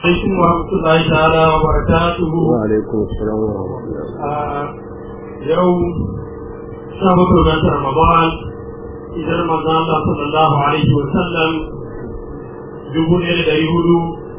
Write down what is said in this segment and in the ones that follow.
عليكم ورحمة الله تعالى وبركاته وعليكم السلام ورحمة الله آه، يوم شهر رمضان رمضان إذا رمضان الله صلى الله عليه وسلم جبون إلى دايهود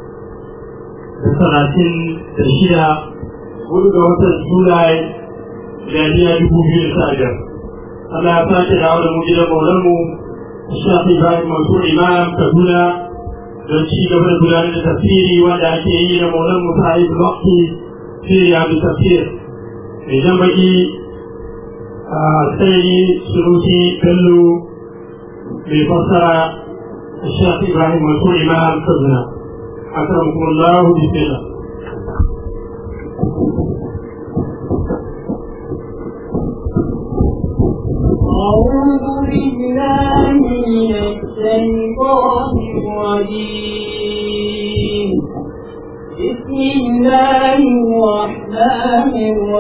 ثلاثين تشيدا ولد وطن جولاي جانيا جبون إلى ساجر الله يساك دعوة مجد مولمو الشافي إبراهيم منصور إمام كدونا don ci gaba da gudanar da tafsiri wanda ake yi da maulan musa'id bakti fi yadu tafsir mai jan baki a sai suruti bello mai fassara shafi ibrahim mansur imam kaduna akramukum allah bismillah أعوذ بالله من الشيطان الرجيم بسم الله الرحمن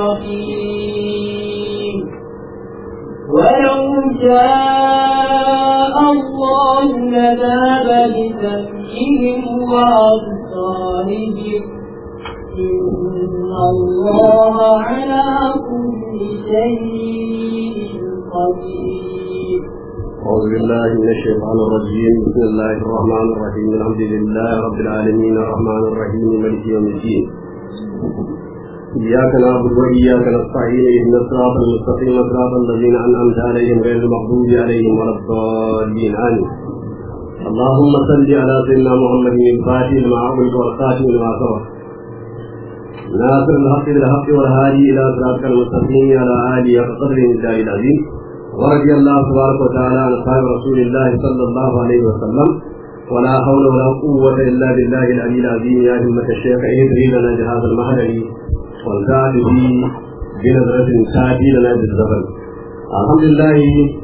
الرحيم ولو شاء الله لذهب بسمعهم وأبصارهم إن الله على كل شيء قدير أعوذ بالله من الشيطان الرجيم بسم الله الرحمن الرحيم الحمد لله رب العالمين الرحمن الرحيم مالك يوم الدين إياك نعبد وإياك نستعين اهدنا الصراط المستقيم صراط الذين أنعمت عليهم غير المغضوب عليهم ولا الضالين آمين اللهم صل على سيدنا محمد الفاتح لما أغلق والخاتم لما سبق ناصر الحق بالحق والهادي إلى صراطك المستقيم على آله وقدر الله العظيم ورضي الله تبارك وتعالى عن أصحاب رسول الله صلى الله عليه وسلم ولا حول ولا قوة إلا بالله العلي العظيم يا همة الشيخ اهدري لنا جهاز المهدري والزاد به بنظرة تأتي لنا بالزفر الحمد لله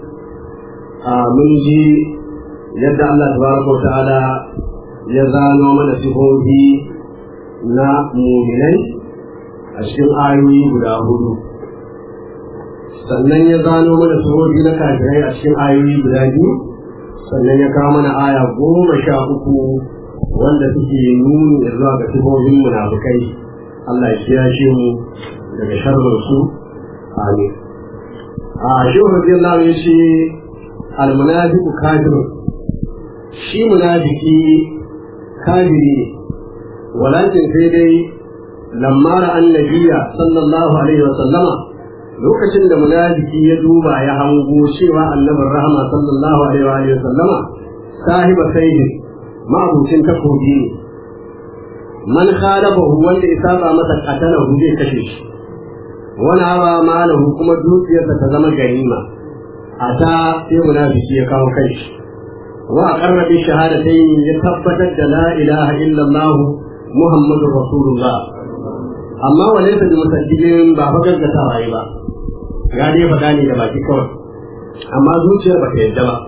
من جي يد الله تبارك وتعالى يزانو من سفوه na muminai a cikin ayoyi guda hudu sannan ya gano mana surori na kafirai a cikin ayoyi guda biyu sannan ya kawo mana aya goma sha uku wanda suke nuni da zuwa ga sifofin munafukai Allah ya kiyashe mu daga sharrin su amin a shi radiyallahu ya ce almunafiqu kafir shi munafiki kafiri ne walakin sai dai lamma ra'an nabiyya sallallahu alaihi wa sallama lokacin da munafiki ya duba ya hango cewa annabin rahama sallallahu alaihi wa sallama sahiba sayyid ma'abucin takobi ne man khalafahu wanda ya saba masa qatalahu zai kashe shi wani hawa malahu kuma dukiyarsa ta zama ganima a ta sai munafiki ya kawo kai shi wa aqarra bi shahadatayn ya tabbatar da la ilaha illallah muhammadur rasulullah amma walaysa bi musaddidin ba fa gaggatawa yi ba ya dai faɗa ne da baki kawai amma zuciyar ba ta yadda ba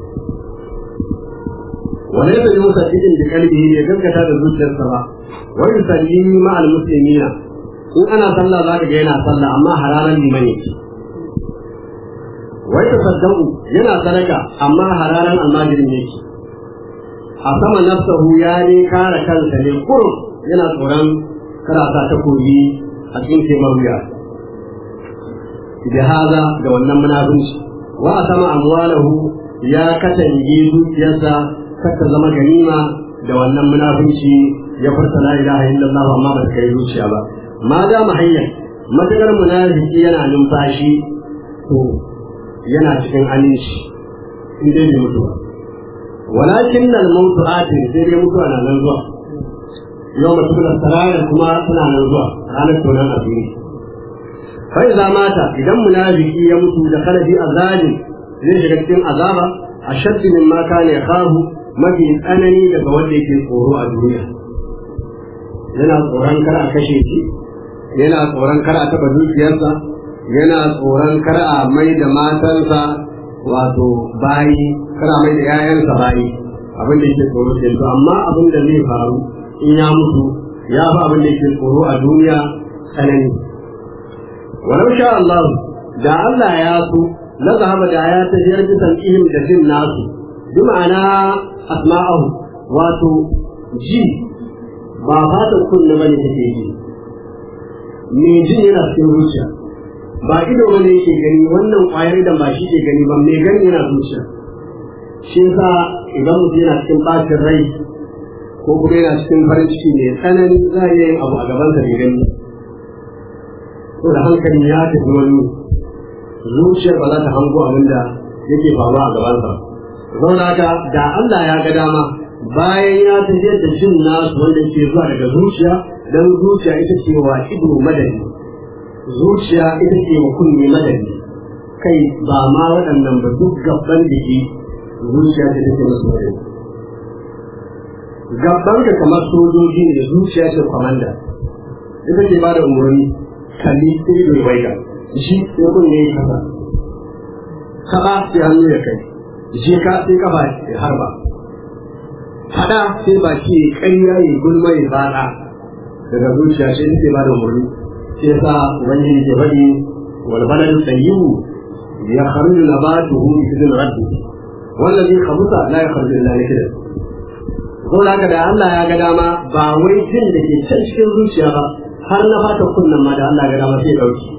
wani yadda ji musa cikin da kalbi ne gaskata da zuciyarsa ba wani salli ma'al muslimina in ana sallah za ka ga yana sallah amma hararan liman yake wani tasaddaku yana sadaka amma hararan almajirin yake a sama nafsahu ya ne kare kansa ne kurum yana tsoron karata ta koyi a cikin taimar wuya بهذا da wannan munafunci wa sama amwalahu ya katange dukiyarsa kata zama ganima da wannan munafunci ya furta la ilaha illallah amma ba ta kai zuciya ba ma da mahayyar matakar munafiki yana numfashi to yana cikin aminci in dai bai mutu ba walakin nan mautu atin sai dai mutuwa na nan zuwa yau mutum da sarayar kuma suna nan zuwa ranar tonan asiri فإذا مات إذا منافقي يموت دخل في عذاب zai shiga cikin azaba a shaddi min ma kana yakhafu mafi tsanani daga wanda yake tsoro a duniya yana tsoron kar a kashe shi yana tsoron kar a taba dukiyarsa yana tsoron kar a mai da matansa wato bayi kar a mai da 'ya'yansa bayi abin da yake tsoro ke to amma abin da zai faru in ya mutu ya fi abin da yake tsoro a duniya tsanani walau sha Allah da Allah ya so la zahaba da ya tafiyar da sam'ihim da jin nasu bi ma'ana asma'ahu wato ji ba fatan kunne bane take ji me jin yana cikin zuciya ba ido bane yake gani wannan kwayar da ba shi ke gani ba me gani yana zuciya shi yasa idan mutum yana cikin bacin rai ko kuma yana cikin farin ciki mai tsanani za a iya yin abu a gaban sa gani ko da hankali ya tafi wani zuciyar ba za ta hango abin da yake faruwa a gaban sa zauna haka da Allah ya ga dama bayan ya tafiyar da jin nasu wanda ke zuwa daga zuciya dan zuciya ita ce wa ido madani zuciya ita ce wa kunne madani kai ba ma waɗannan ba duk gaban da ke zuciya ce take masu madani gaban ka kamar sojoji ne zuciya ce kwamanda ita ke ba da umarni kalli sai ido ya waiga shi sai kunne ya kasa kaba sai hannu ya kai je ka sai kafa ya harba hada sai baki ya ƙarya ya gulma ya bada daga zuciya sai take ba da umarni sai sa ubangiji ke faɗi wal baladu tayyibu ya kharuju nabatuhu bi idin rabbi wallazi khabusa la yakhruju illa nakida ko da da Allah ya ga dama ba wai jin da ke can cikin zuciya ba har na fata kunnan ma da Allah ya ga dama sai dauki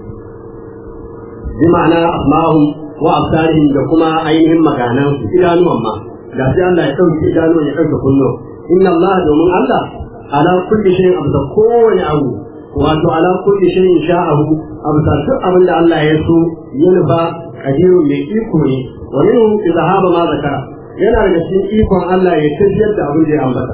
bi ma'ana asma'uhum wa absarihim da kuma ainihin maganan su idanuwan ma da sai Allah ya dauki idanuwan ya dauke kunno inna Allah domin Allah ala kulli shay'in abda kowane abu wato ala kulli shay'in sha'ahu abda duk abin da Allah ya so ya nufa kadiru mai iko ne wa minhu izhaba ma zakara yana daga cikin ikon Allah ya tafiyar da abin da ya ambata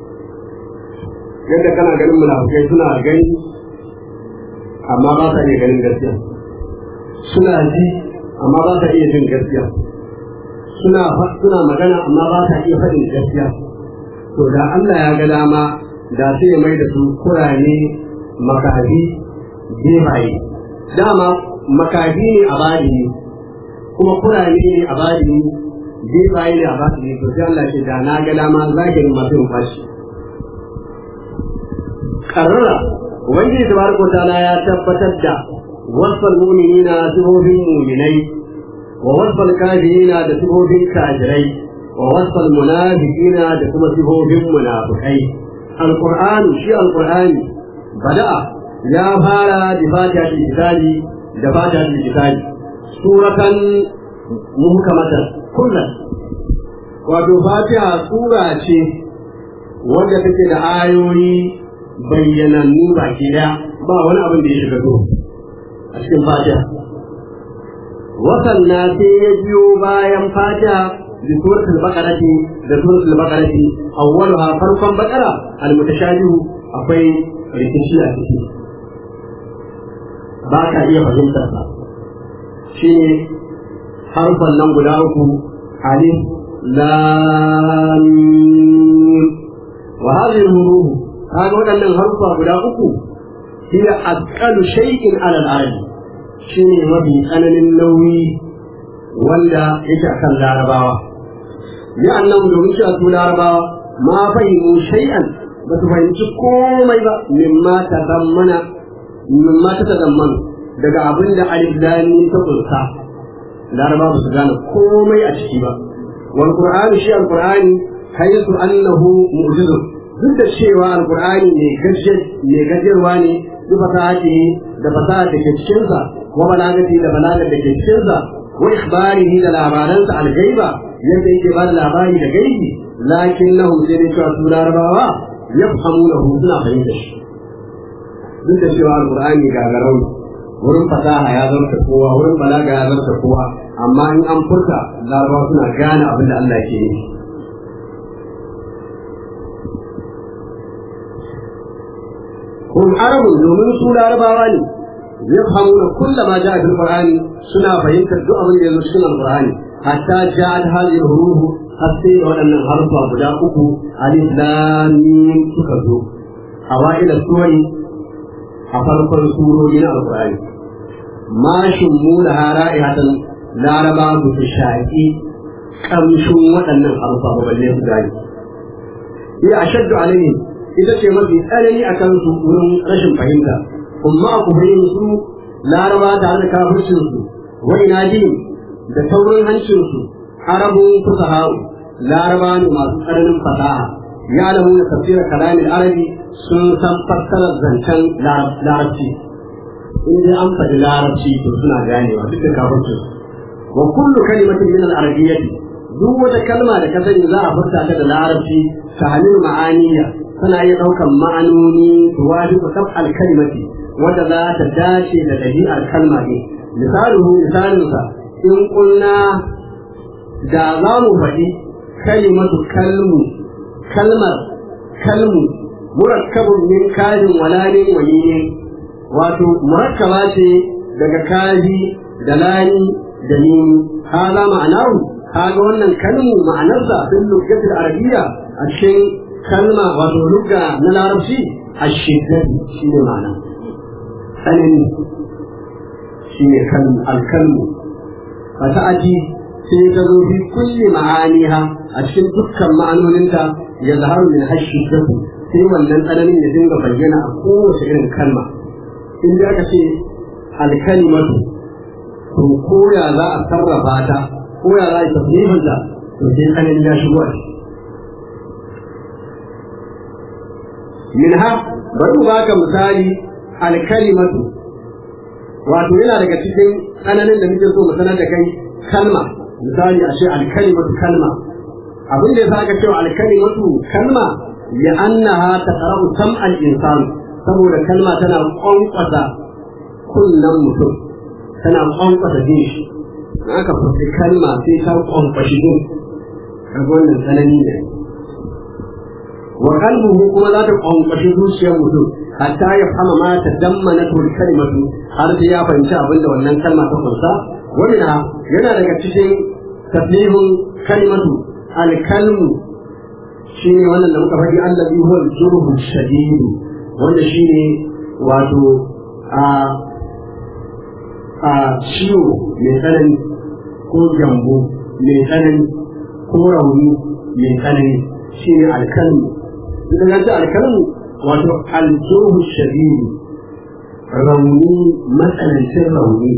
yadda kana ganin munafukai suna gani amma ba sa iya ganin gaskiya suna ji amma ba sa iya jin gaskiya suna suna magana amma ba sa iya faɗin gaskiya to da Allah ya ga dama da sai ya mai da su kurane makafi bebaye dama makafi ne a bari kuma kurane ne a bari bebaye ne a bari to sai Allah ce da na ga dama zahirin masu yin fashi karara ubangiji tabaraka ta'ala ya tabbatar da wasfal mu'minina sifofin mu'minai wa wasfal kafirina da sifofin kafirai wa wasfal munafiqina da kuma sifofin munafikai alqur'anu shi alqur'ani bada'a ya fara da fatihatul kitabi da fatihatul kitabi suratan muhkamatan kullum wato fatiha sura ce wadda take da ayoyi bayyanannu baki daya ba wani abin da ya shiga to a cikin fatiha wasanna sai ya biyo bayan fatiha da suratul baqarati da suratul baqarati awwaluha farkon baqara al-mutashabihu akwai rikici a ciki ba ka iya fahimtar sa shine harfan nan guda uku alif lam mim wa hadhihi al-huruf kaga waɗannan harfa guda uku hiya asqalu shay'in ala al-ardi shine mafi tsananin nauyi wanda yake akan larabawa ya annabi domin cewa su larabawa ma fahimu shay'an ba su fahimci komai ba mimma ta zammana mimma ta tazammanu daga abin da alif lami ta kunsa larabawa ba su gane komai a ciki ba wal qur'ani shi al qur'ani haythu annahu mu'jizun duk da cewa alkur'ani ne gajiyarwa ne duk fasahati da fasaha da ke cikinsa wa balagati da balagar da ke cikinsa wa ikhbarihi da labaransa algaiba yadda yake ba da labari da gaibi lakin lahu sai dai cewa su larabawa yafhamu lahu suna fahimta shi duk da cewa alkur'ani gagarau wurin fasaha ya zarta kowa wurin balaga ya zarta kowa amma in an furta larabawa suna gane abin da Allah ke yi هم عرب domin su larabawa ne yafhamuna kull ma jaa fil qur'ani suna fahimtar duk abin da yazo cikin alqur'ani hatta ja'at hadhihi huruf hatta wadannan harfa guda uku alif lam mim suka zo awail suwari a farkon surori na alqur'ani ma shummu da ra'ihatan laraba bu su shaqi kamshin waɗannan harfa ba balle su gani ya ashaddu alaihim ita ce mafi tsanani a kansu wurin rashin fahimta amma a kufurin su laraba tare da kafircin su wa inadin da taurin hancin su arabun fusaha'u laraba ne masu tsananin fasaha يعلمون تفسير كلام العربي sun san fassarar zancen larabci in dai an faɗi larabci to suna ganewa duk da kafircin wa kullu kalimatin min al-arabiyyati duk wata kalma da ka sani za a furta ta da larabci ta halin ma'aniya tana iya ɗaukan ma'anoni tuwadi ku sab al-kalimati wanda za ta dace da ɗabi'ar kalma ne misaluhu misalinsa in kunna da za mu faɗi kalimatu kalmu kalmar kalmu murakkabun min kajin walalin walilin wato murakkaba ce daga kaji da lani da nini haza ma'anahu kaga wannan kalmu ma'anarsa fil lugatil arabiyya a cikin kalma wato lugga na larabci ashiddatu shine ma'ana tsanani shine kan alkalmu fata'ati sai ta zo fi kulli ma'aniha a cikin dukkan ma'anoninta ya zaharu min hashiddatu sai wannan tsananin ya dinga bayyana a kowace irin kalma in da aka ce alkalimatu to ko ya za a sarrafa ta ko ya za a yi tafsirin ta to sai tsanani ya shigo a ciki minha bari mu baka misali alkalimatu wato yana daga cikin tsananin da muke so mu sanar da kai kalma misali a ce alkalimatu kalma abin da yasa aka cewa alkalimatu kalma ya annaha taqrabu sam'al insan saboda kalma tana kwankwasa kunnan mutum tana kwankwasa jin shi in aka fasi kalma sai ta kwankwashi jin kaga wannan tsanani ne wa qalbuhu kuma za ta kwankwashi zuciyar mutum hatta ya fama ma ta dammana tul kalimatu har sai ya fahimci abin da wannan kalma ta kunsa wannan yana daga cikin tafihun kalimatu alkalmu shine wannan da muka faɗi allazi huwa al-jurhu shadid wanda shine wato a a ciwo mai tsanani ko jambo mai tsanani ko rauni mai tsanani shine alkalmu idan ya ce alkalmu wato aljurhu shadid rauni matsanancin rauni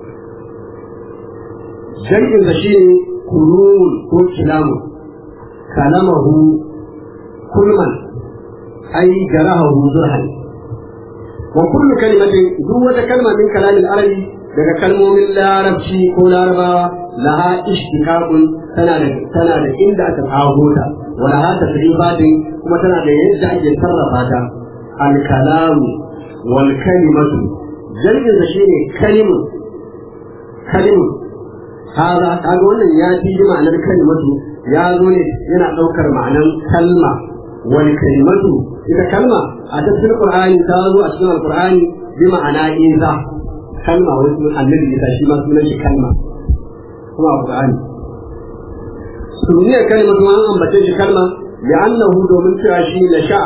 jam'in da shi ne kurun ko kilamu kalamahu kulman ai garahahu zurhan wa kullu kalimatin duk wata kalma min kalamin arabi daga kalmomin larabci ko larabawa laha ishtiqaqun tana da tana da inda aka tsago ta wa laha tasrifatin kuma tana da yadda ake sarrafa ta al kalamu wal kalimatu jam'in da shi ne kalimu kalimu هذا kaga wannan ya fi ma'anar kalimatu ya zo ne yana ɗaukar ma'anar kalma wani kalimatu ita kalma a tafsir qur'ani ta zo a cikin alqur'ani bi ma'ana iza kalma wani sunan annabi isa shi ma sunan shi kalma kuma a qur'ani suniyar kalimatu an ambace shi kalma ya annahu domin cewa shi na sha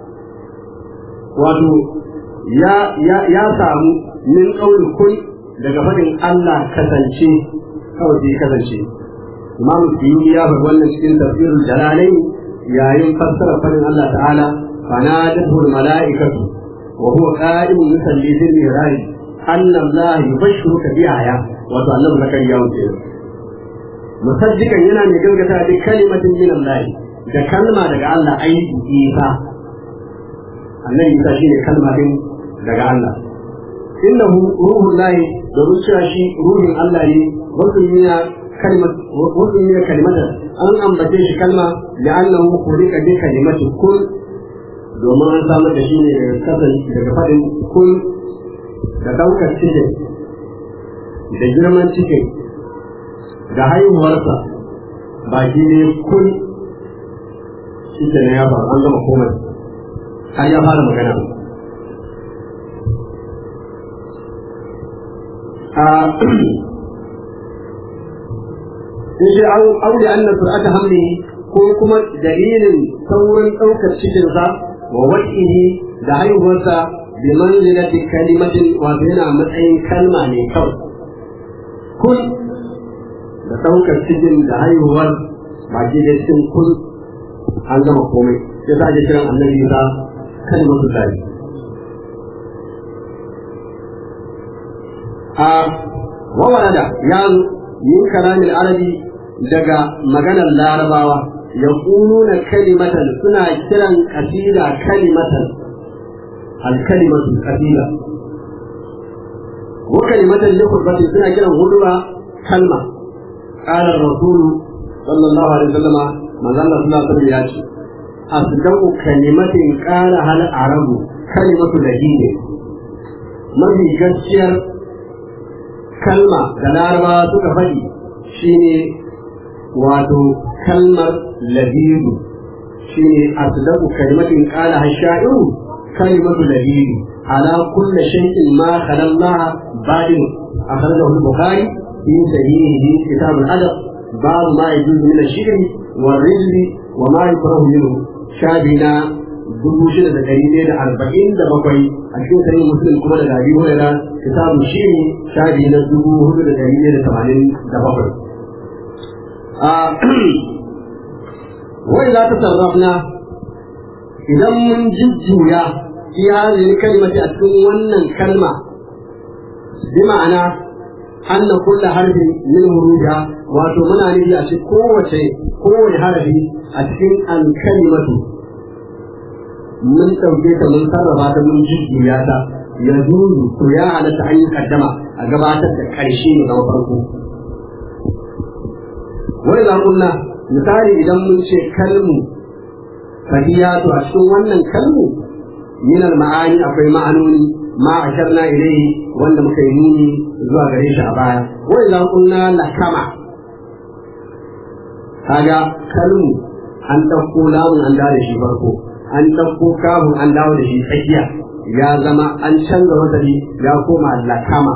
wato ya ya ya samu min qauli kun daga faɗin Allah kasance kawai sai kasance imam suyuti ya faɗi wannan cikin tafsirul jalalai yayin fassara fadin Allah ta'ala fanadahu malaikatu wa huwa qa'imun yusalli fil mihrab anna Allah yubashshiruka bi aya wato annabi zakariya wuce musaddiqan yana mai gaskata da kalimatin min Allah da kalma daga Allah ai isa annabi isa shine kalma din daga Allah innahu ruhullahi domin cewa shi ruhin Allah ne wasu miya kalmar wasu miya kalmata an ambace shi kalma da annahu khuliqa bi kalimati kun domin an samar da shi ne daga kasan daga fadin kun da daukar cikin da girman cikin da haihuwarsa baki ne kun shi ke na ya faru an gama komai har ya fara magana in shi aure an sur'ata hamli ko kuma dalilin saurin ɗaukar cikinsa wa wa'ihi da haihuwarsa bi manzilati kalimatin wato yana matsayin kalma ne kawai kun da ɗaukar cikin da haihuwar baki da cikin kun an gama komai ya sa ake kiran annabi ta kalmatu tsari a wawarada ya min kalamin arabi daga maganar larabawa yaquluna kalimatan suna kiran qasida kalimatan al kalimatu qasida wa kalimatan li khutbati suna kiran hudura kalma qala ar-rasul sallallahu alaihi wasallam manzo Allah sallallahu alaihi wasallam ya ce asdaqu kalimatin qala hal arabu kalimatu lahine mafi gaskiyar kalma da larabawa suka faɗi shine wato kalmar lahidu shine asdaqu kalimatin qala hasha'iru kalimatu lahidu ala kulli shay'in ma khala Allah badin akhrajahu al-bukhari fi sahihihi kitab al-adab bab ma yajuzu min ash-shirk wal-rijl wa ma yukrahu minhu shabina dubu shida da ɗari ɗaya da arba'in da bakwai a cikin sanin muslim kuma daga abi hurairah kitabun shiri shafi na dubu hudu da ɗari ɗaya da tamanin da bakwai wai za ta sarrafna idan mun jujjuya fi hadhihi kalimati a cikin wannan kalma bi ma'ana anna kullu harfin min huruja wato muna nufi a cikin kowace kowane harafi a cikin al-kalimatu mun ɗauke ta mun sarrafa ta mun jujjuya ta ya zuru to ya halatta an yi kaddama a gabatar da ƙarshe ne na farko wai za kunna misali idan mun ce kalmu fahiyatu a cikin wannan kalmu minal ma'ani akwai ma'anoni ma a sharna ilai wanda muka yi nuni zuwa gare shi a baya wai za kunna lakama kaga kalmu an ɗauko lamun an da shi farko an ɗauko kafin an dawo da shi tsakiya ya zama an canza wasali ya koma lakama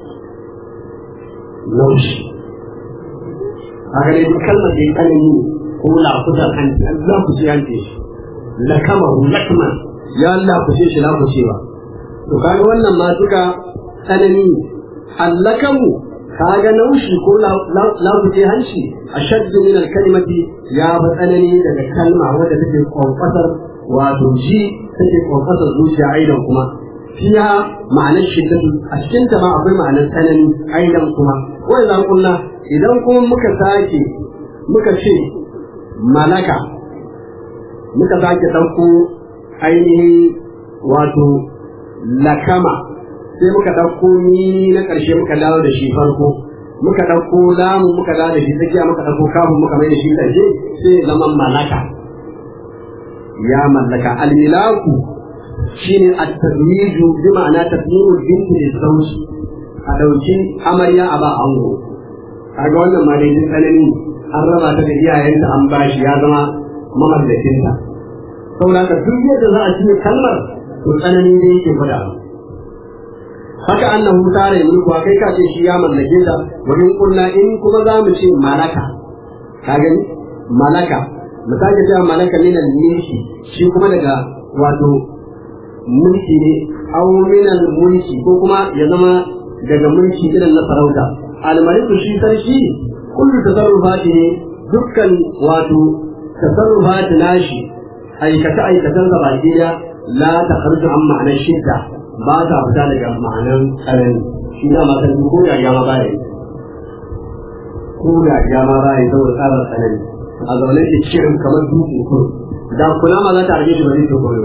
laushi haka ne duk kalmar da ya tsanani ko lafutar hanci an za ku ce hanci shi lakama lakma ya lafushe shi lafushewa to kaga wannan ma duka tsanani allakamu kaga naushi ko lafushe hanci a shaddu min alkalimati ya fi tsanani daga kalma wadda take kwamfasar wato ji take kwamfasar zuciya aidan kuma fiya ma'anar shiddatu a cikin ta ma akwai ma'anar tsanani aidan kuma wai za kunna idan kuma muka sake muka ce malaka muka sake ɗauko ainihin wato lakama sai muka ɗauko ni na ƙarshe muka dawo da shi farko muka ɗauko lamu muka dawo da shi tsakiya muka ɗauko kafin muka mai da shi ƙarshe sai zama malaka ya mallaka almilaku shine at-tazwiju bi ma'ana tasmiru binti zawji a dauki amarya a ba ango kaga wannan ma dai tsanani an raba ta da iyayenta an bashi ya zama mamallakinta saboda ka duk yadda za a cinye kalmar to tsanani ne yake fada haka annahu tare mulku kai ka ce shi ya mallake ta wurin kurna in kuma za mu ce malaka ka gani malaka mu sake cewa malaka min al-mulki shi kuma daga wato mulki ne aw min al-mulki ko kuma ya zama daga mulki irin na sarauta al-maliku shi sarki kullu tasarrufati ne dukkan wato tasarrufati nashi aikata aikatan sa baki da la ta kharju an ma'anar shidda ba ta fita daga ma'anar tsanani shi da ma san ko da ya ma baya ko da ya ma baya saboda tsarin tsanani a zaune ke cikin kamar dutse kuro da kula ma za ta rage shi ba zai koyo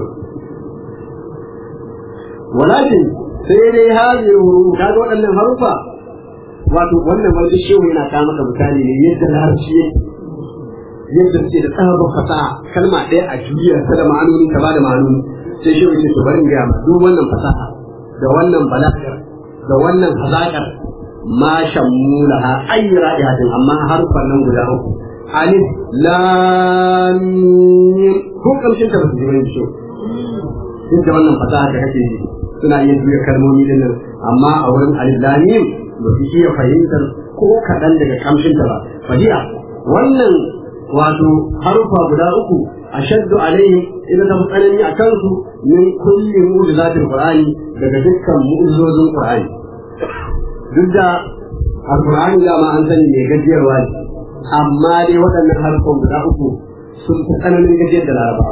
walakin sai dai hazi huru ka ga waɗannan harufa wato wannan wani shehu yana kawo maka misali ne yadda larabci yake yadda suke da tsabar fasaha kalma ɗaya a juya ta da ma'anoni ta ba da ma'anoni sai shehu ce to bari in gaya ma duk wannan fasaha da wannan balagar da wannan hazakar ma shammulaha ayi ra'ihatin amma harfan nan guda uku alif lam mim ko kamshin ta ba su ji wani shi duk da wannan fasaha da kake yi suna yin juya kalmomi din nan amma a wurin alif lam mim ba su iya fahimtar ko kaɗan daga kamshin ta ba fadiya wannan wato harufa guda uku ashaddu alaihim idan ta tsanani a kansu min kulli mu'jizatil qur'ani daga dukkan mu'jizozin qur'ani duk da alqur'ani da ma an sani mai gajiyarwa ne amma dai waɗannan harfan guda uku sun fi tsananin gajiyar da larabawa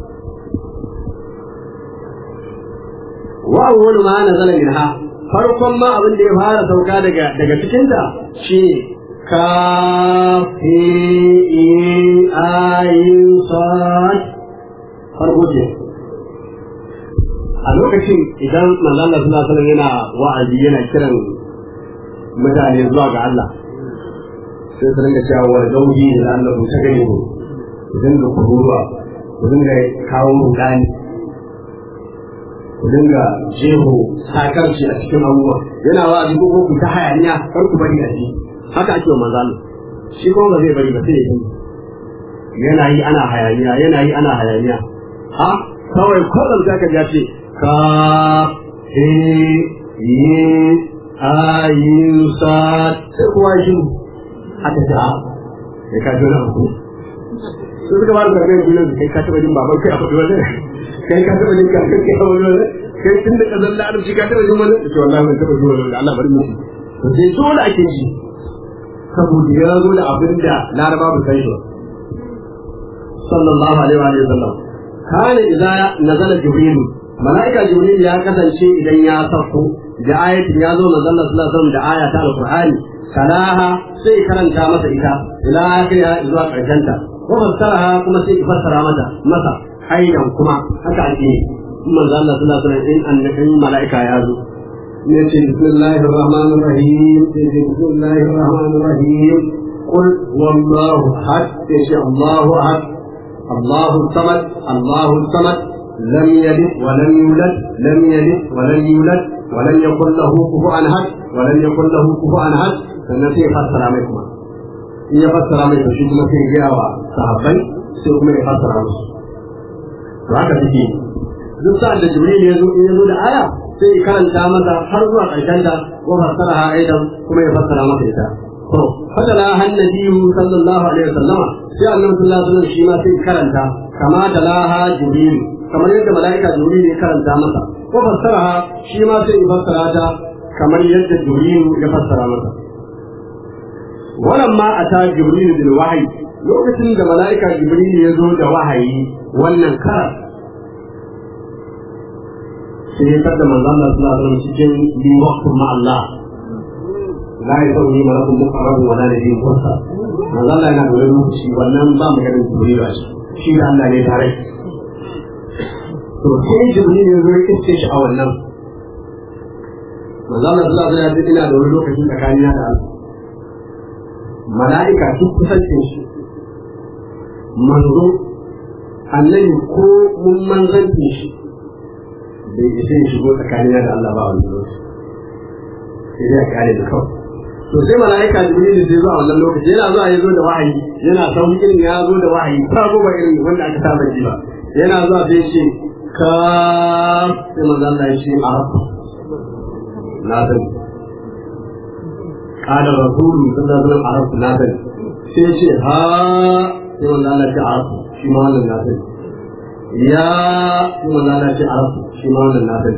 wa awwalu ma nazala minha farkon ma abin da ya fara sauka daga daga cikin ta shine kafi ayin sad farko ce a lokacin idan manzon Allah sallallahu alaihi yana wa'azi yana kiran mutane zuwa ga Allah sai su ringa cewa wa zauji da Allah ku ta gani ku dinga kururuwa ku dinga kawo rudani ku dinga jeho sakarci a cikin abubuwa yana wa'azi ko ku ta hayaniya kar ku bari a shi haka ake wa manzon shi kuma ba zai bari ba sai ya yi yana yi ana hayaniya yana yi ana hayaniya ha kawai kwatsam za ka ce ka he yi ayin sa sai kuwa shi aka ce a ya ka jona ku su suka ba da karɓar gulen kai ka taɓa jin baban kai a faɗi wani kai ka taɓa jin kakar kai a wani wani kai tun da ƙazan larabci ka taɓa jin wani da ce wallahi ban taɓa jin wani da Allah bari mu to sai dole ake ji saboda ya zo da abin da laraba ba san shi ba sallallahu alaihi wa sallam kana idza nazala jibril malaika jibril ya kasance idan ya sauko da ayatin ya zo manzon sallallahu alaihi wasallam da aya ta alqur'ani kalaha sai karanta masa ita ila akhiriha zuwa karshen ta ko fassaraha kuma sai fassara mata masa aidan kuma haka ake manzon Allah sallallahu alaihi wasallam in annabin malaika ya zo ne ce bismillahir rahmanir rahim sai bismillahir rahmanir rahim قل والله احد يشاء الله احد الله الصمد الله الصمد لم يلد ولم يولد لم يلد ولم يولد ولم يكن له كفوا احد ولم يكن له كفوا احد sannan sai ya fassara mai kuma in ya fassara mai to shi kuma sai ya gaya wa sahabbai sai kuma ya fassara musu to haka take duk sa'ad da jibril ya zo in ya zo da aya sai ya karanta masa har zuwa ƙarshen ta wa fassara ha aidan kuma ya fassara masa ita to fadala hannabiyu sallallahu alaihi wasallama sai annabi sallallahu alaihi wasallam shi ma sai karanta kama da laha jibril kamar yadda malaika jibril ya karanta masa ko fassara shi ma sai ya fassara ta kamar yadda jibril ya fassara masa walamma ata jibril bil wahyi lokacin da malaika jibril ya zo da wahayi wannan karar sai ya tada manzon Allah sallallahu alaihi wasallam cikin bi waqtu ma Allah la yasawi malakun muqarrab wala nabiyyun mursal manzo Allah yana da wani lokaci wannan ba mu ganin jibril ba shi da Allah ne tare to sai jibril ya zo ya iske shi a wannan manzo Allah sallallahu alaihi wasallam ina da wani lokaci tsakanin da Allah mala'ika duk kusancin shi manzo annabi ko mun manzanci shi bai isa ya shigo tsakanin da Allah ba wani lokaci sai dai a kare da kawai to sai mala'ika jibril sai zuwa wannan lokaci yana zuwa ya zo da wahayi yana saukin ya zo da wahayi sabo ba irin wanda aka saba ji ba yana zuwa sai ce ka sai manzo Allah ya ce arab na san kana rasulu sallallahu alaihi wasallam arab na san sai ce ha sai manzo Allah ya ce arab shi ma wannan na san ya sai manzo Allah ya ce arab shi ma wannan na san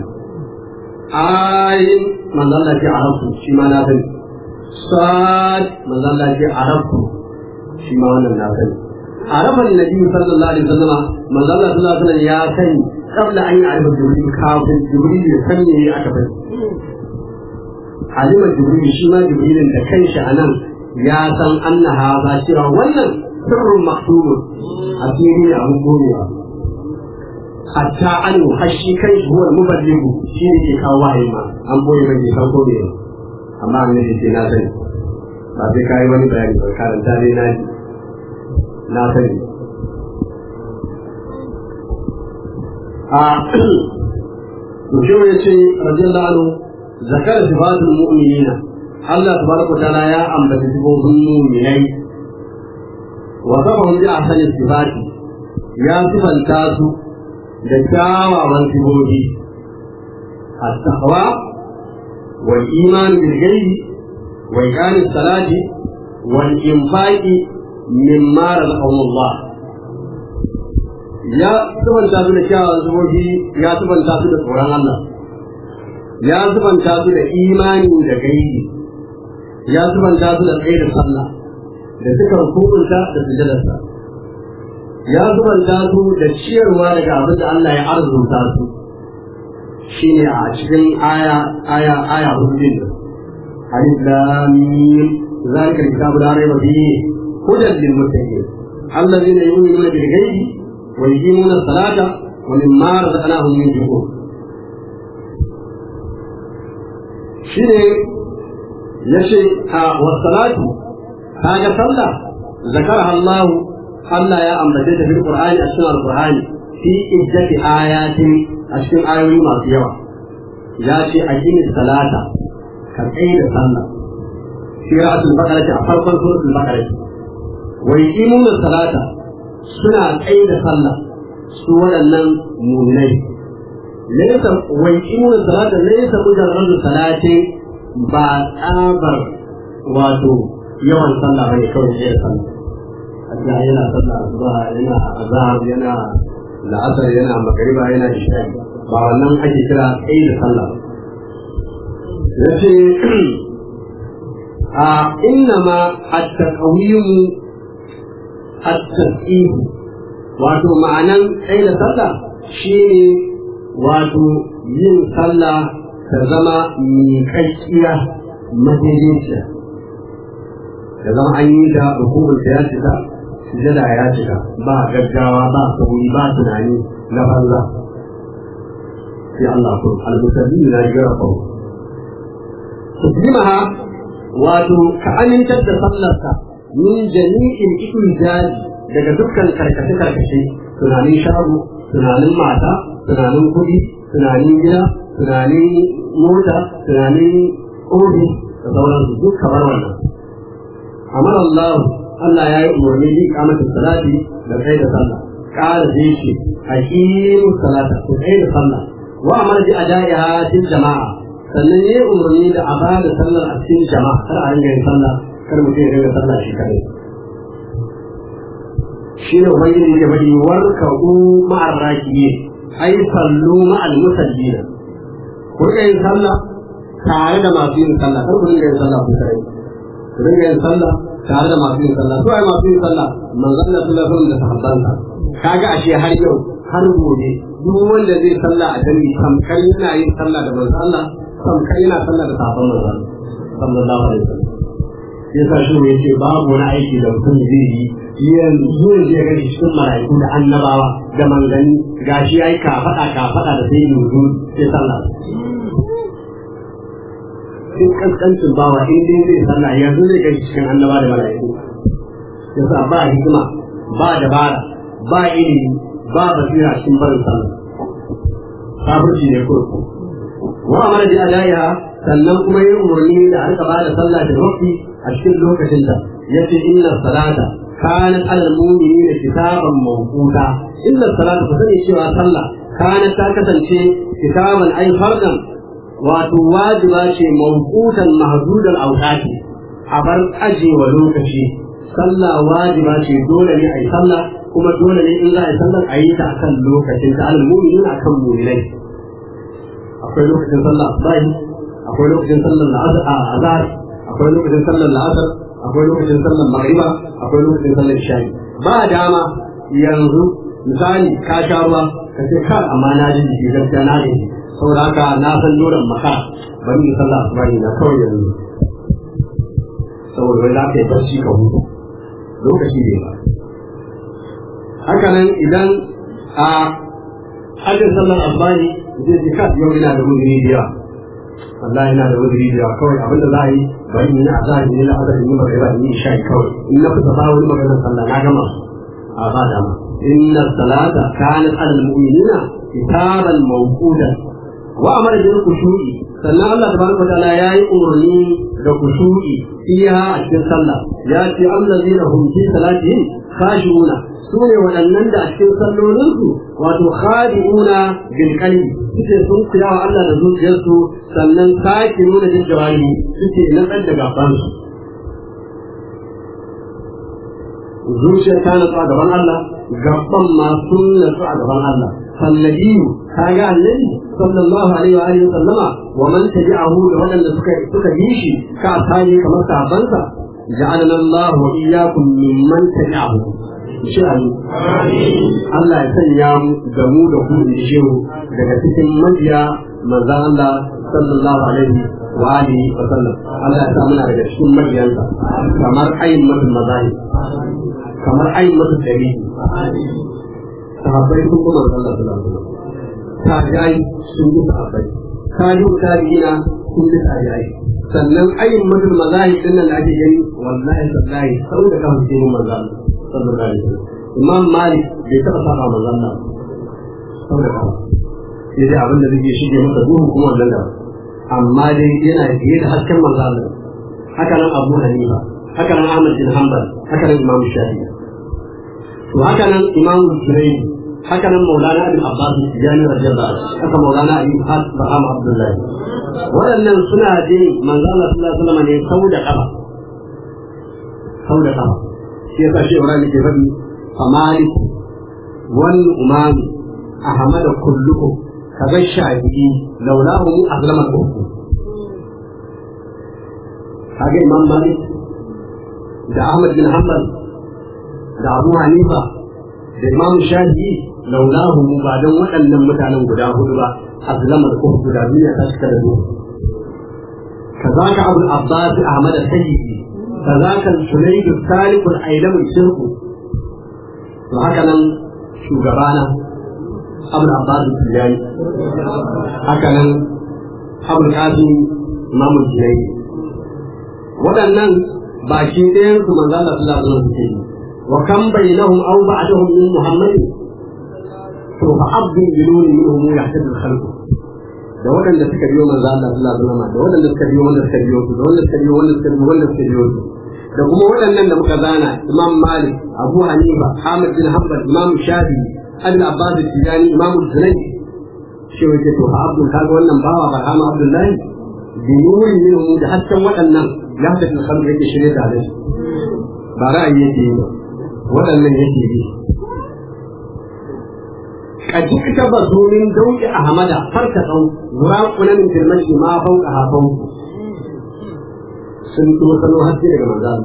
ayin manzo Allah ya ce arab shi ma na san sad manzo Allah ce arabu shi ma wannan na sani araban nabi sallallahu alaihi wasallam manzo Allah sallallahu alaihi wasallam ya sani kabla an yi arabu jibril kafin jibril ya san me aka bari alima jibril shi ma jibrilin da kanshi anan ya san annaha ba cewa wannan sirrun maktubun asiri ne abun gobewa hatta an hashi kai huwa muballighu shi ne ke kawo wahayi ma an boye mai ke kawo gobewa amma annabi ce na sani ba sai kayi wani bayani ba karanta dai na ji na sani a mutum ya ce radiyallahu anhu zakara sifatul mu'minina Allah tabaraka ta'ala ya ambaci sifofin mu'minai wa sabahum bi ahsani sifati ya sifanta su da kyawawan sifofi at-taqwa والإيمان بالغيب وإقام الصلاة والإنفاق مما رزقهم الله ya subanta su da kyawun zubobi ya subanta su da tsoron Allah ya subanta su da imani da gaibi ya subanta su da tsaye da sallah da suka hukunta da sujadarsa ya subanta su da ciyarwa daga abin da Allah ya arzuta su shine a cikin aya aya aya hudu din alif lam mim zalika alkitabu la rayba fihi hudan lil muttaqin alladhina yu'minuna bil ghaibi wa yuqimuna as-salata wa mimma razaqnahum yunfiqun shine yace a wasalatu kaga sallah zakaraha Allah Allah ya ambace ta fil Qur'ani a cikin Al-Qur'ani fi iddati ayatin a cikin ayoyi masu yawa ya ce a gini salata ka tsaye da sallah fi ra'atul baqara a farkon suratul baqara wa yuqimuna salata suna tsaye da sallah su waɗannan mu'minai laysa wa yuqimuna salata laysa mujarradu salatin ba tsabar wato yawan sallah bane kawai sai da sallah Allah yana sallah asuba yana azhar yana la'asar yana magariba yana isha'i ba wannan ake kira tsaye da sallah yace a inna ma at-taqwim at-tasbih wato ma'anan tsaye da sallah shine wato yin sallah ta zama miƙaƙƙiya madaidaiciya da zama an yi da hukumar da ya cika sujada ya cika ba gaggawa ba sauri ba tunani na banza sai Allah ko al-musalli na gara ko tuslimaha wato ka amintar da sallarka min jami'in ijaji daga dukkan karkace karkace tunanin shago tunanin mata tunanin kuɗi tunanin gida tunanin mota tunanin ofis da sauransu duk kamar wannan amar Allah Allah ya yi umarni bi kamata salati da kai da sallah kala zai shi hakimu salata ku kai da sallah wa amar bi adaiha til jama'a sannan ya yi umarni da a ba da sallar a cikin jama'a kar a ringa yin sallah kar mutum ya ringa sallah shi kadai shi ne ubangiji ya bari warka'u ma'ar rakiye ai sallu ma'al musallina ku ringa yin sallah tare da masu yin sallah kar ku ringa yin sallah ku kadai ku ringa yin sallah tare da masu yin sallah su ai masu yin sallah manzon Allah sallallahu alaihi wasallam da sahabbansa kaga ashe har yau har gobe duk wanda zai sallah a dare tamkar yana yin sallah da manzon Allah tamkar yana sallah da sahabban manzon sallallahu alaihi wasallam yasa shi ne yace babu wani aiki da mutum zai yi yanzu ne zai gani cikin mala'iku da annabawa da manzanni gashi yayi kafada kafada da sai yanzu sai sallah duk kaskancin bawa in dai zai sallah yanzu zai gani cikin annaba da mala'iku yasa ba hikima ba dabara ba ilimi ba basira cikin barin sallah kafirci ne kurku wa amara bi adaiha sannan kuma yin umarni da aka ba da sallah da waqti a cikin lokacin da yace inna salata kanat alal mu'minina kitaban mawquta inna salata ku sani cewa sallah kanat ta kasance kitaban ay fardan wato wajiba ce mawqutan mahdudan awqati a bar ajewa lokaci sallah wajiba ce dole ne ai sallah kuma dole ne in za a yi sallar a yi ta akan lokacin ta alal mu'minin akan mu'minai akwai lokacin sallah asubahi akwai lokacin sallar azhar akwai lokacin sallar la'asar akwai lokacin sallar magriba akwai lokacin sallar isha'i ba dama yanzu misali ka sha ruwa ka ce kar amma na ji jiki gaskiya na ji saboda haka na san dole maka bari in sallah asubahi na kawai yanzu saboda wai za ka yi barci ka hutu lokaci ne ba hakanan idan a hajjin sallar asubahi zai ji kas yau ina da uzuri da yawa Allah yana da uzuri da yawa kawai abinda za a yi bari in yi azahar ne na azahar ne magana in yi isha'i kawai in na fita ba wani maganar sallah na gama a ba dama inna salata kanat alal mu'minina kitaban mawqudan wa amara bil khushu'i sannan Allah tabaraka wa ta'ala yayi umarni da khushu'i fiha a cikin sallah ya ce allazina hum fi salatihim khashi'una su ne waɗannan da a cikin sallolinsu wato khadi'una bil qalbi suke sun kuya wa Allah da zuciyarsu sannan sake nuna jin jawari suke natsar da gabansu zuciya ta natsu a gaban Allah gaban ma sun natsu a gaban Allah fallabiyu kaga annabi sallallahu alaihi wa alihi sallama wa man tabi'ahu da waɗanda suka suka yi shi ka asali kamar sahabbansa ja'alana Allah wa iyyakum mimman tabi'ahu shi Allah ya sanya mu da mu da ku in shehu daga cikin mabiya manzo Allah sallallahu alaihi wa alihi wa sallam Allah ya sa muna daga cikin mabiyansa kamar ayin mutum mazahi kamar ayin mutum dari sahabbai sun kuma Allah sallallahu alaihi wasallam tabi'ai sun bi sahabbai tabi'u tabi'ina sun bi tabi'ai sannan ayin mutum mazahi din nan da ake gani wallahi sallahi sau da kafin sai mun manzo Allah sallallahu alaihi wasallam Imam Malik bai taɓa saba manzo Allah sau da kafin sai dai abin da zai shige masa duhu kuma wannan da amma dai yana fiye da hasken manzo Allah haka nan Abu Hanifa haka nan Ahmad bin Hanbal haka nan Imam Shafi'i to haka nan Imam Zubayr haka nan Maulana Abdul Abbas Tijani radiyallahu anhu haka Maulana Abi Ishaq Baham Abdullah waɗannan suna je manzo Allah sallallahu alaihi wasallam ne sau da kafa sau da kafa shi yasa shi Ibrahim ke faɗi famalik wal umam ahmad kullukum kaga shafi'i laulahu azlama al-ukhtu kaga imam malik da ahmad bin hanbal da abu hanifa da imam shafi'i laulahu ba dan waɗannan mutanen guda hudu ba azlama al-ukhtu da duniya ta cika da duhu كذاك أبو العباس أحمد السيدي كذاك السليد الثالث الأيلم الشرق وهكذا شوغبانا أبو العباس التجاني هكذا أبو القاسم إمام الجنيد waɗannan ba shi ɗayan su manzo Allah sallallahu alaihi wasallam yi wa kam bainahum aw ba'dahum min muhammadin to fa abdun biluni minhum yahtadi al-khalq da waɗanda suka biyo manzo Allah sallallahu alaihi wasallam da waɗanda suka biyo wanda suka biyo su da wanda suka biyo wanda suka biyo wanda suka biyo su da kuma waɗannan da muka zana Imam Malik Abu Hanifa Ahmad bin Hanbal Imam Shafi Abdul Abbas Tijani Imam Zunayd shi wace to fa abdul kaga wannan bawa Barhama Abdullahi bi nuri minhu da hasken waɗannan ya da kan yake shirye da hadisi ba ra'ayi yake yi ba waɗannan yake yi قد اكتبثوا من ذوق أحمد فركتوا وراقنا من كلمة ما فوقها فوق sun tsosano haske daga manzan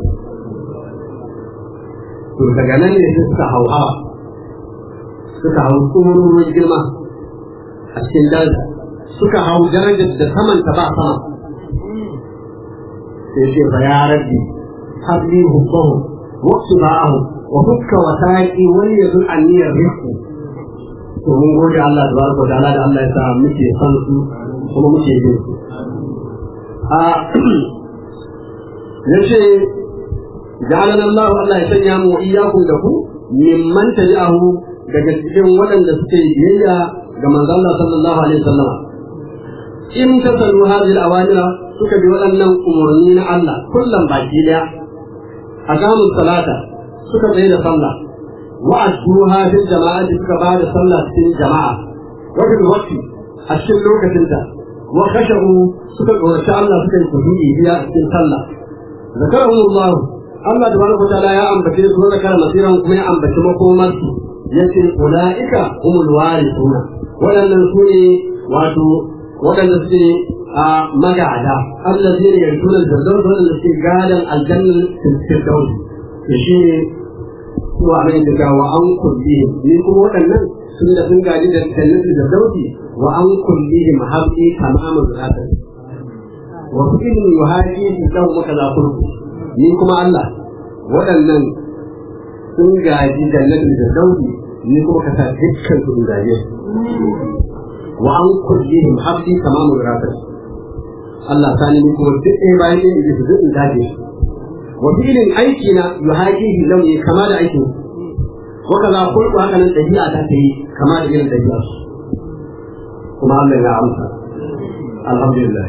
to daga nan ne suka hau hawa suka hau tsoron girma a cikin daji suka hau darajar da saman ta ba sama sai ce fa ya rabbi habli hubbahu waqtu ba'ahu wa hukka wa taqi wal yadul aniyar rifqu to mun gode Allah tabaraka wa ta'ala da Allah ya sa muke son su kuma muke bin su a yace ja'alana Allah Allah ya sanya mu iyyakum da ku mimman tabi'ahu daga cikin waɗanda suke biyayya ga manzon Allah sallallahu alaihi wasallam in tasalu hadhihi al-awamira suka bi waɗannan umarni na Allah kullum baki daya aqamu salata suka tsaye da sallah wa'adduha fil jama'ati suka ba da sallah cikin jama'a wa fil waqti a cikin lokacinta wa khashu suka tsoraci Allah suka yi kudu'i biya a cikin sallah zakarahum Allah Allah tabaraka wa ta'ala ya ambace su wa zakara masiran kuma ya ambaci makomar su yace ulaika humul warithuna wadannan su ne wato wadanda suke a magada allazi ne yartuna al-firdaus wadanda suke gadan aljanna firdaus shi ne wa mai daga wa an kullihim ni kuma waɗannan sun da sun gaji da jannatin da dauki wa an kullihim habbi tamamu zata wa kullu yuhaji fi lahu makaza kullu ni kuma Allah waɗannan sun gaji jannatin da dauki ni kuma ka sa dukkan su gaje wa an kullihim habbi tamamu zata Allah sani ni kuma duk ɗaya bayan ɗaya da su duk in gaje wa filin aiki na yuhajihi launi kama da aikin wa kaza kullu haka nan dabi'a ta ta yi kama da irin dabi'a kuma Allah ya amsa alhamdulillah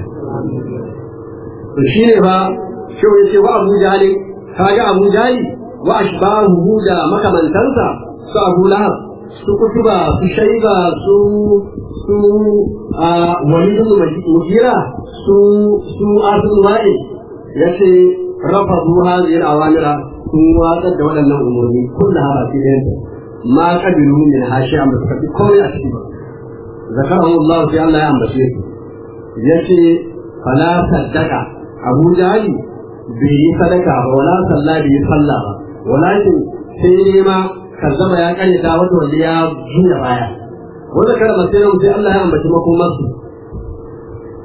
to shine ba shi ya ce wa Abu Jahl kaga Abu Jahl wa ashbahu da makamantansa su Abu Lahab su kutuba su shaiba su su a walidun mujira su su asul wa'i yace رفضوا هذه الأوامر sun watsar da waɗannan umarni kulla ha baki ɗayanta ma kabilu min ha shi amma suka fi komai a ciki ba zakarahu Allah sai Allah ya ambace su yace fala saddaka Abu Jahali bai yi sadaka ba wala sallah bai yi sallah ba walakin sai ne ma kazzaba ya kare ta wata wanda ya juya baya wanda kada masirin sai Allah ya ambaci makomar su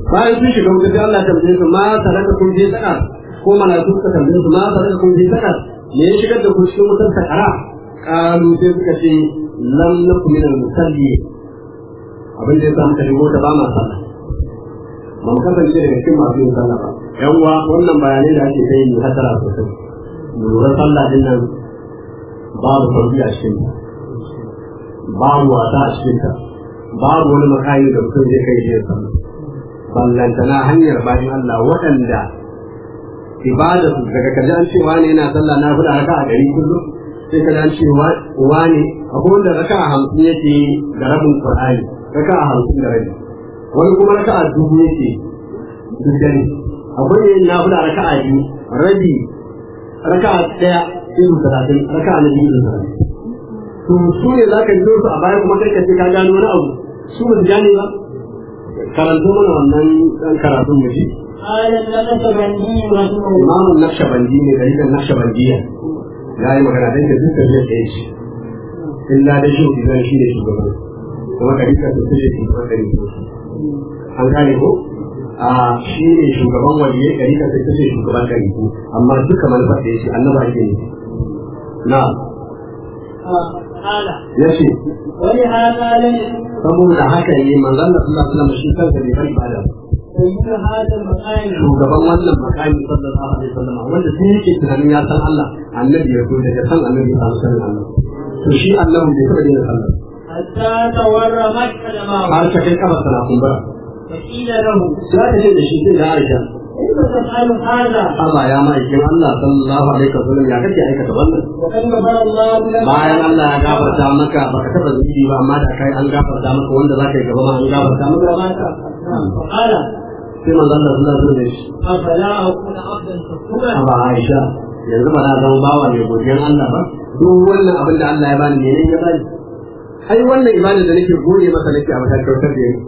bayan sun shiga wuta sai Allah ya tambaye su ma salaka kun je saka ko malaiku suka tambaye su ma salaka kun je saka me ya shigar da ku cikin wutar sakara kalu sai suka ce lam nakum min al-musalli abin da ya samu kare mota ba ma sallah ba mu kasance daga cikin masu yin sallah ba yan uwa wannan bayanai da ake kai ne hasara sosai mu lura sallah din nan babu sauki a cikin ta babu wasa a cikin ta babu wani makami da mutum zai kai jiya sallah ballantana hanyar bayan Allah waɗanda ibada su daga kaji an ce wani yana sallah na fada raka a gari kullum sai kaji an ce wani akwai wanda raka a hamsin yake da rabin qur'ani raka a hamsin da rabi wani kuma raka a dubu yake duk dare akwai yin na fada raka a biyu rabi raka a ɗaya irin talatin raka a na biyu irin talatin to su ne za ka biyo su a baya kuma kai ka ce ka gano wani abu su ba su gane ba karanto mana wannan ɗan karatun mu ji قال النقشبندي رحمه الله imamun naqshbandi ne da idan naqshbandiya ya yi magana dan da dukkan zai tsaye shi illa da shi idan shi ne shugaban kuma kadika to sai shi kuma kare shi an gane ko a shi ne shugaban waliyai kadika sai sai shugaban kare shi amma duka manufar da yake annabi ake ne na قال yace ولهذا لم يكن saboda haka ne manzon Allah sallallahu alaihi wasallam shi kansa bai bar ibada ba سيد هذا المقام shugaban wannan makami sallallahu alaihi wasallam wanda sai yake tunanin ya san Allah annabi ya so daga san annabi ya samu sanin Allah to shi Allah bai taɓa yin sallah حتى تورمت قدماه har ta kai kafa sana kumbura فقيل له sai aka ce da shi sai da Aisha كيف تفعل هذا aba ya ma'aikin Allah sallallahu alaihi wasallam ya kake aikata wannan وقد غفر الله لك bayan Allah ya gafarta maka baka taɓa zuci ba amma da kai an gafarta maka wanda zaka yi gaba ma an gafarta maka فقال sai manzon Allah sallallahu alaihi wasallam أفلا أكون عبدا شكورا aba Aisha yanzu ba na zama bawa mai godiyan Allah ba duk wannan abin da Allah ya bani ne ya bani ai wannan ibada da nake gode masa nake a matakin kyautar da yake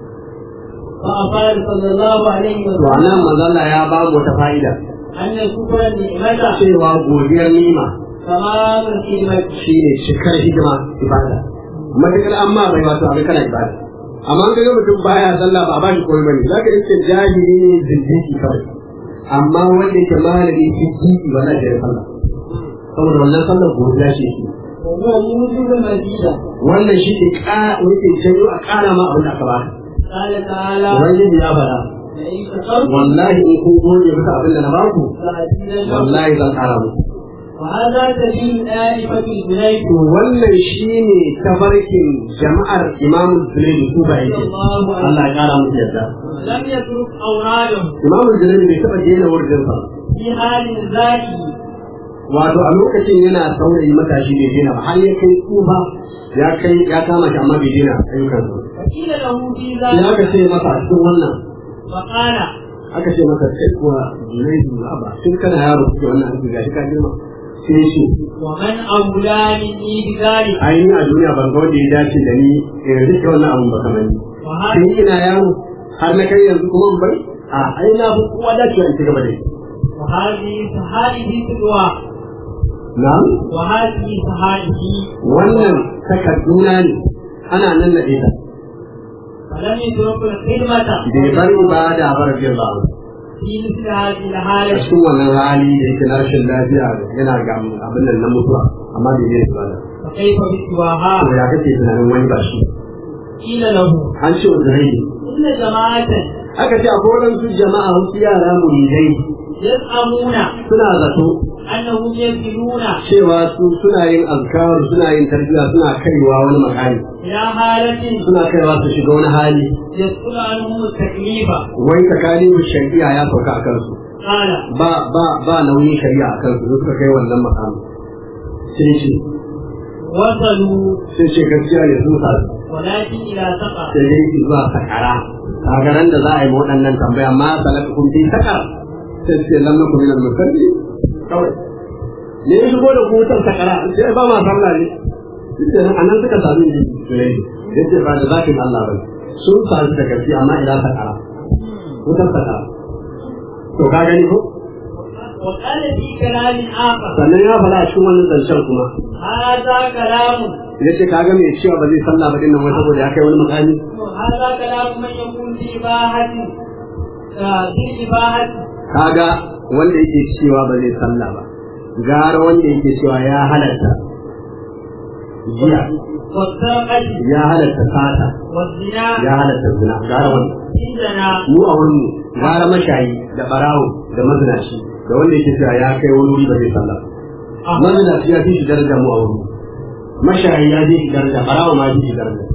فأقال صلى الله عليه to وسلم anan manzo Allah ya ba mu wata fa'ida أن شكر النعمة cewa godiyar nima تمام الخدمة shine cikar hidima ibada matakar amma bai wato abin kana ibada amma ga mutum baya sallah ba a bashi komai bane zaka iske jahili ne zindiki kawai amma wanda yake malami zindiki wala da sallah saboda wannan sallar godiya ce shi وهو موجب المزيد wannan shi ke ƙara wake janyo a ƙara ma abin da aka baka قال تعالى ubangiji ya faɗa لئن شكرتم wallahi in kun gode maka abin da na baku لأزيدنكم wallahi zan ƙara muku وهذا سبيل آلفة الجنيد to wannan shine tafarkin jama'ar imamu zulayni su ba yake Allah ya ƙara musu yadda لم يترك أوراده imamu zulayni bai taɓa daina wurinsa في حال ذاته wato a lokacin yana saurayi matashi bai daina ba har ya kai tsufa ya kai ya kama shi amma bai daina ayyukansa فقيل له في sai ذلك aka ce masa a cikin wannan فقال aka ce masa kai kuwa zulayni ba ba tun kana yaro kuke wannan aiki gashi ka girma sai ya ce ومن أولى مني بذلك ai ni a duniya ban ga wanda ya dace da ni in rike wannan abun ba kamar ni وهذه sai ina yaro har na kai yanzu kuma in bari a ai na fi kowa dacewa in ci gaba da shi وهذه فهذه تقوى na'am وهذه فهذه wannan takarduna ne ana nan na ita فلم يترك الخدمة bai bar ibada ba rabbi Allah في مثل هذه a الحالة cikin wannan hali da yake na rashin lafiya yana ga abin nan na mutuwa amma bai yi ibada فكيف بسواها to ya kake tunanin wani ba shi قيل له an ce wa zai إن جماعة aka ce akwai waɗansu jama'a wasu yara muridai يزعمون suna zato أنهم يصلون cewa su suna yin azkar suna yin tarbiyya suna kaiwa wani makami إلى حالة suna kaiwa su shiga wani hali يسقط عنهم التكليف wai tsakanin shari'a ya sauka a kansu قال ba ba ba nauyin shari'a a kansu da suka kai wannan makami sai ce وصلوا sai ce gaskiya ne sun sa ولكن إلى سقر sai dai su zuwa sakara kagaran da za a yi ma waɗannan tambaya ma salaka kun fi sakar sai ce lam nakum min al-musalli kawai ne ya shigo da ku wutar sakara sai ba ma sallah ne sai anan suka sami ni sai yace ba da zakin Allah ba sun sami da gaskiya amma ila sakara wutar sakara to ka gani ko وقال في كلام آخر sannan ya fara a cikin wannan zancen kuma هذا كلام yace kaga me cewa ba zai sallah ba dinnan wai saboda ya kai wani makami هذا كلام من يقول في إباحة آه، في إباحة kaga wanda yake cewa ba zai sallah ba gara wanda yake cewa ya halatta jiya والسرقة ya halatta sata والزنا ya halatta zina gara wanda عندنا mu a wurin mu gara mashayi da barawo da mazinaci da wanda yake cewa ya kai wani wuri ba zai sallah ba mazinaci ya fi shi daraja mu a wurin mu mashayi ya fi shi daraja barawo ma ya fi shi daraja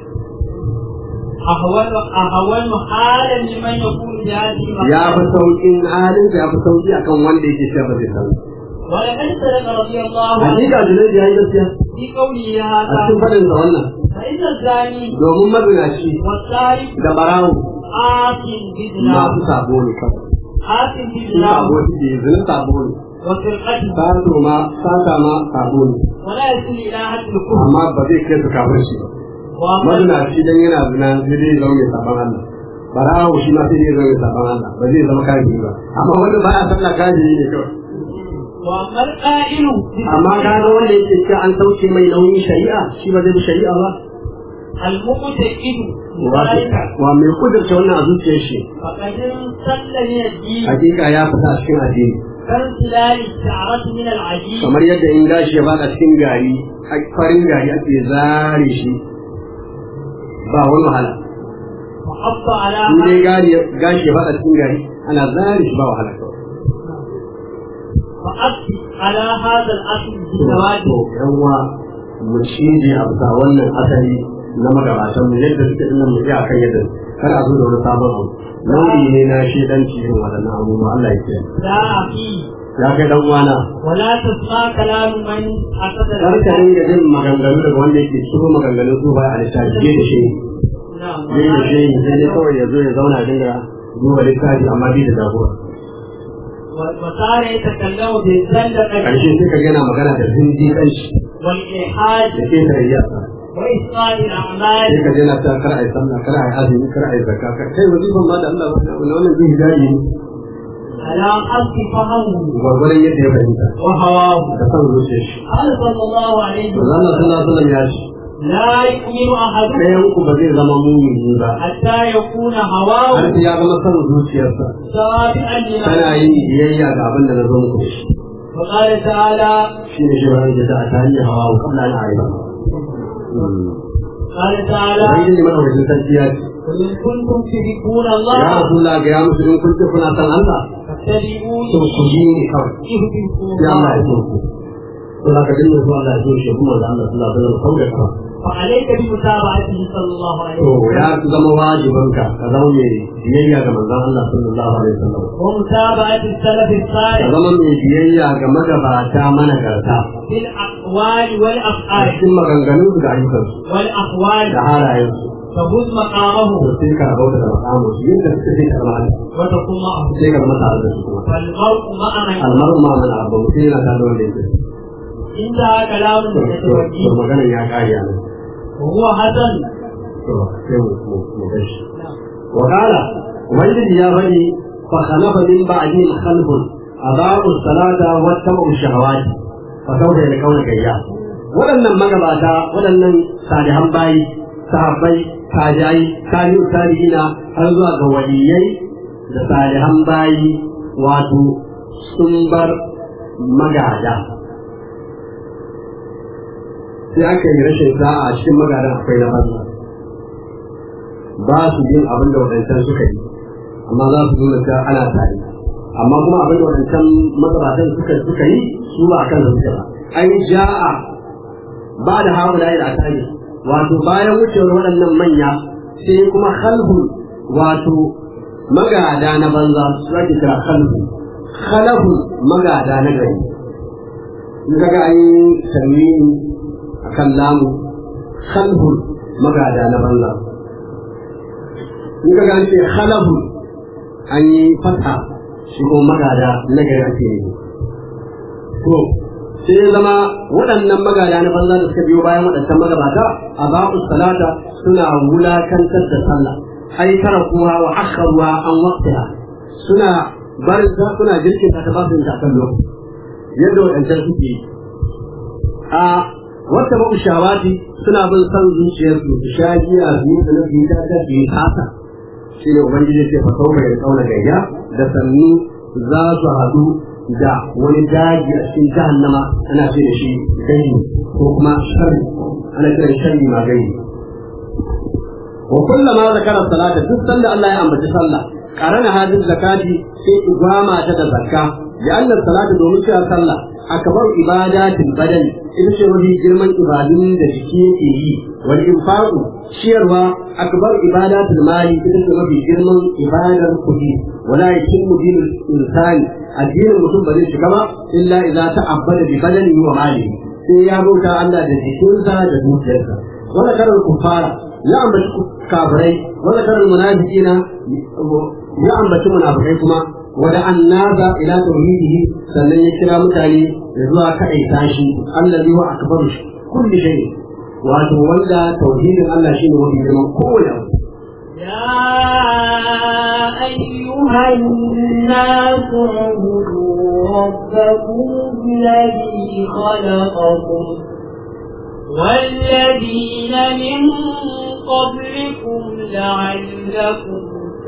أهون أهون حالا لمن يقول بهذه ya fi المقالة sauƙin halin ya fi sauƙi akan wanda yake cewa ba zai sallah ولقد صدق رضي الله عنه hakika da zai yi gaskiya في قوله a هذا cikin faɗin sa wannan فإن الزاني domin mazinaci والسارق da barawo آت بزنا masu sabo ne kawai آت sun بزنا sabo suke zina sabo ne وسرقته sato ma sata ma sabo ne ولا يصل إلى حد الكفر amma ba zai kai su kafin shi ba وأما mazinaci dan yana zina sai dai zama mai saban Allah barawo shi ma sai dai zama mai saban Allah ba zai zama kafiri ba amma wanda baya sallah kafiri ne kawai وأما القائل amma kaga wanda yake cewa an sauke mai nauyin shari'a shi ba zai bi shari'a ba المعتقد Wato, ذلك wa mai kudurta wannan a zuciyar shi فقد انسل من الدين hakika ya fita a cikin addini كانسلال الشعرة من العجين kamar yadda in gashi ya bada cikin gari a- farin gari ake zare shi ba wani wahala وحط على in dai gari gashi ya bada cikin gari ana zare shi ba wahala kawai فأبكي على هذا الأصل بالزواج to yawa mu cije a bisa wannan asali na magabatan mu yadda suke din nan mu ji akan yadda kar a zo da wani sabon abu nau'i ne na shedanci irin waɗannan abubuwa Allah ya kiyaye لا أخي ya kai dan uwana ولا تسمع كلام من حسد kar ka dinga jin maganganu daga wanda yake ciro maganganun su ba a littafi je da shi نعم je da shi sai dai kawai ya zo ya zauna dinga duba littafi amma bai da jagora وصار يتكلم بالزندقة karshe sai ka ga yana magana da zindi kanshi والإلحاد da ke tarayya وإسقاط الأعمال sai ka je na ta kar ai sallah kar ai azumi kar ai zakka kar kai wazifan ma da Allah wannan wannan jin daɗi ne على حسب فهمه gwargwaron yadda ya fahimta وهواه da san zuciyar shi قال صلى الله عليه Allah sallallahu وسلم alaihi wasallam ya ce لا يؤمن أحدكم ɗayan ku ba zai zama mumini ba حتى يكون har هواه sai ya zama san zuciyarsa تابعا tana لما yin biyayya ga abin da na zo muku da shi وقال تعالى shi ne shi wani da ta hanyar hawa wa kabla na ayyuka قال تعالى wani ne madaukakin sarki ya ce قل إن كنتم تحبون ya الله rasulullah ga ya musu in kun ce kuna san Allah فاتبعوني to ku yi ne kawai يهدكم sai Allah ya الله so ku to da ka dinga so Allah ya so shi kuma da Allah sallallahu alaihi wasallam kawai ka فعليك بمتابعته صلى الله عليه to وسلم ya zama wajibinka ka zama mai biyayya ga manzon Allah sallallahu alaihi wasallam ومتابعة السلف ka الصالح zama mai biyayya ga magabata managarta في الأقوال a والأفعال cikin maganganun da ayyukansu والأقوال da halayensu تفوز مقامه to sai ka rabauta da makamu su yadda suka sai ka zama وتكون معه sai ka zama tare da su kuma فالمرء مع من almaru ma mana abu mutum yana tare da wanda yake انتهى كلام to to المتوجه maganar ya kare a nan وهو حسن to sai mu mu mu gashi wa qala ubangiji ya faɗi fa khalafa min ba'dihim khalfun adaa'u salata wa tabu shahawati fa sawfa yalqawna gayya waɗannan magabata waɗannan salihan bayi sahabbai tajai tabi'u tabi'ina har zuwa ga waliyai da salihan bayi wato sun bar magada sai aka yi rashin sa'a a cikin magadan akwai na banza ba su yin abin da waɗancan suka yi amma za su nuna cewa ana tare amma kuma abin da waɗancan magabatan suka suka yi su ba kan da suke ba ai ja'a ba da haula ila atani wato bayan wucewar waɗannan manya sai kuma khalhun wato magada na banza su ake kira khalhun khalahun magada na gari in kaga an yi tanwini akan lamu khalhun magada na banza in ka gane khalahu an yi fata shi ko magada na gari ake yi to sai ya zama waɗannan magada na banza da suka biyo bayan waɗancan magabata a ba'u salata suna wulakantar da sallah ai tara kuwa wa akharuwa an waqtiha suna barin ta suna jirkin ta ba su ta kan lokaci yadda waɗancan suke yi a wata ba shawati suna bin san zuciyarsu su sha giya su yi sanar su yi ta ta su yi haka shi ne ubangiji ce fa sau mai kauna gayya da sannu za su haɗu da wani daji a cikin jahannama ana ce da shi gani ko kuma sharri ana kiran sharri ma gani wa kullama zakara salata duk sanda Allah ya ambaci sallah karana hadin zakati sai igwama ta da zakka ya Allah salatu domin cewa sallah akbar ibadatin badan ita ce wani girman ibadun da jiki yake yi wal infaqu ciyarwa akbar ibadatul mali ita ce mafi girman ibadar kuɗi wala yatimmu dinul insani addinin mutum ba zai shiga ba illa idza ta'abbada bi badanihi wa malihi sai ya bauta Allah da jikinsa da dukiyarsa wala karar kufara ya ambaci kafirai wala karar munafiqina ya ambaci munafikai kuma wada annaza ila tauhidihi sannan ya kira mutane da zuwa kaɗai tashi allazi wa akbaru kulli shay wato wanda tauhidin Allah shine wani girman kowane abu يا أيها الناس اعبدوا ربكم الذي خلقكم والذين من قبلكم لعلكم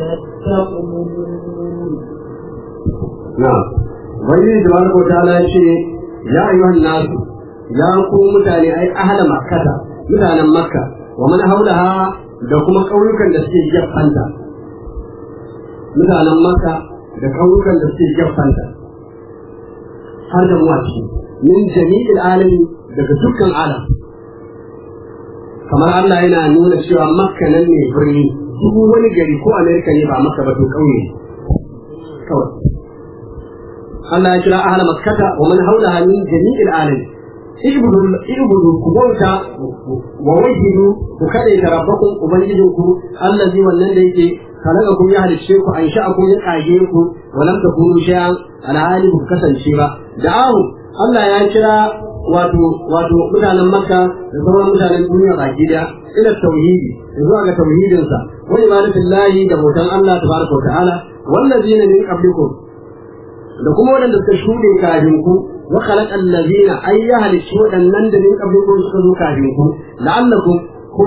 تتقون na'am wani da wani kota ala ya ce ya ayyuhan nasu ya ku mutane ai ahla makkata mutanen makka wa man haulaha da kuma ƙauyukan da suke gefanta mutanen makka da ƙauyukan da suke gefanta har da muwa ciki min jami'il alami daga dukkan alam kamar Allah yana nuna cewa makka nan ne birni duk wani gari ko amerika ne ba makka ba to ƙauye kawai Allah ya kira ahla makkata wa man haulaha min jami'il alam ibudu ibudu ku bauta wa wahidu ku kade ta rabbakum ubangijinku allazi wannan da yake khalaqakum ya halicce ku an sha'akum ya kage ku wa lam takunu shay'an alhali ku kasance ba da'ahu Allah ya kira wato wato mutanen makka da sauran mutanen duniya baki daya ila tauhidi zuwa ga tauhidinsa wa ibadatillahi da bautan Allah tabaraka wa ta'ala wallazina min qablikum da kuma waɗanda suka shuɗe kafin ku wa khalaqa allazina ay ya halicci waɗannan da min qablikum suka zo kafin ku la'allakum ko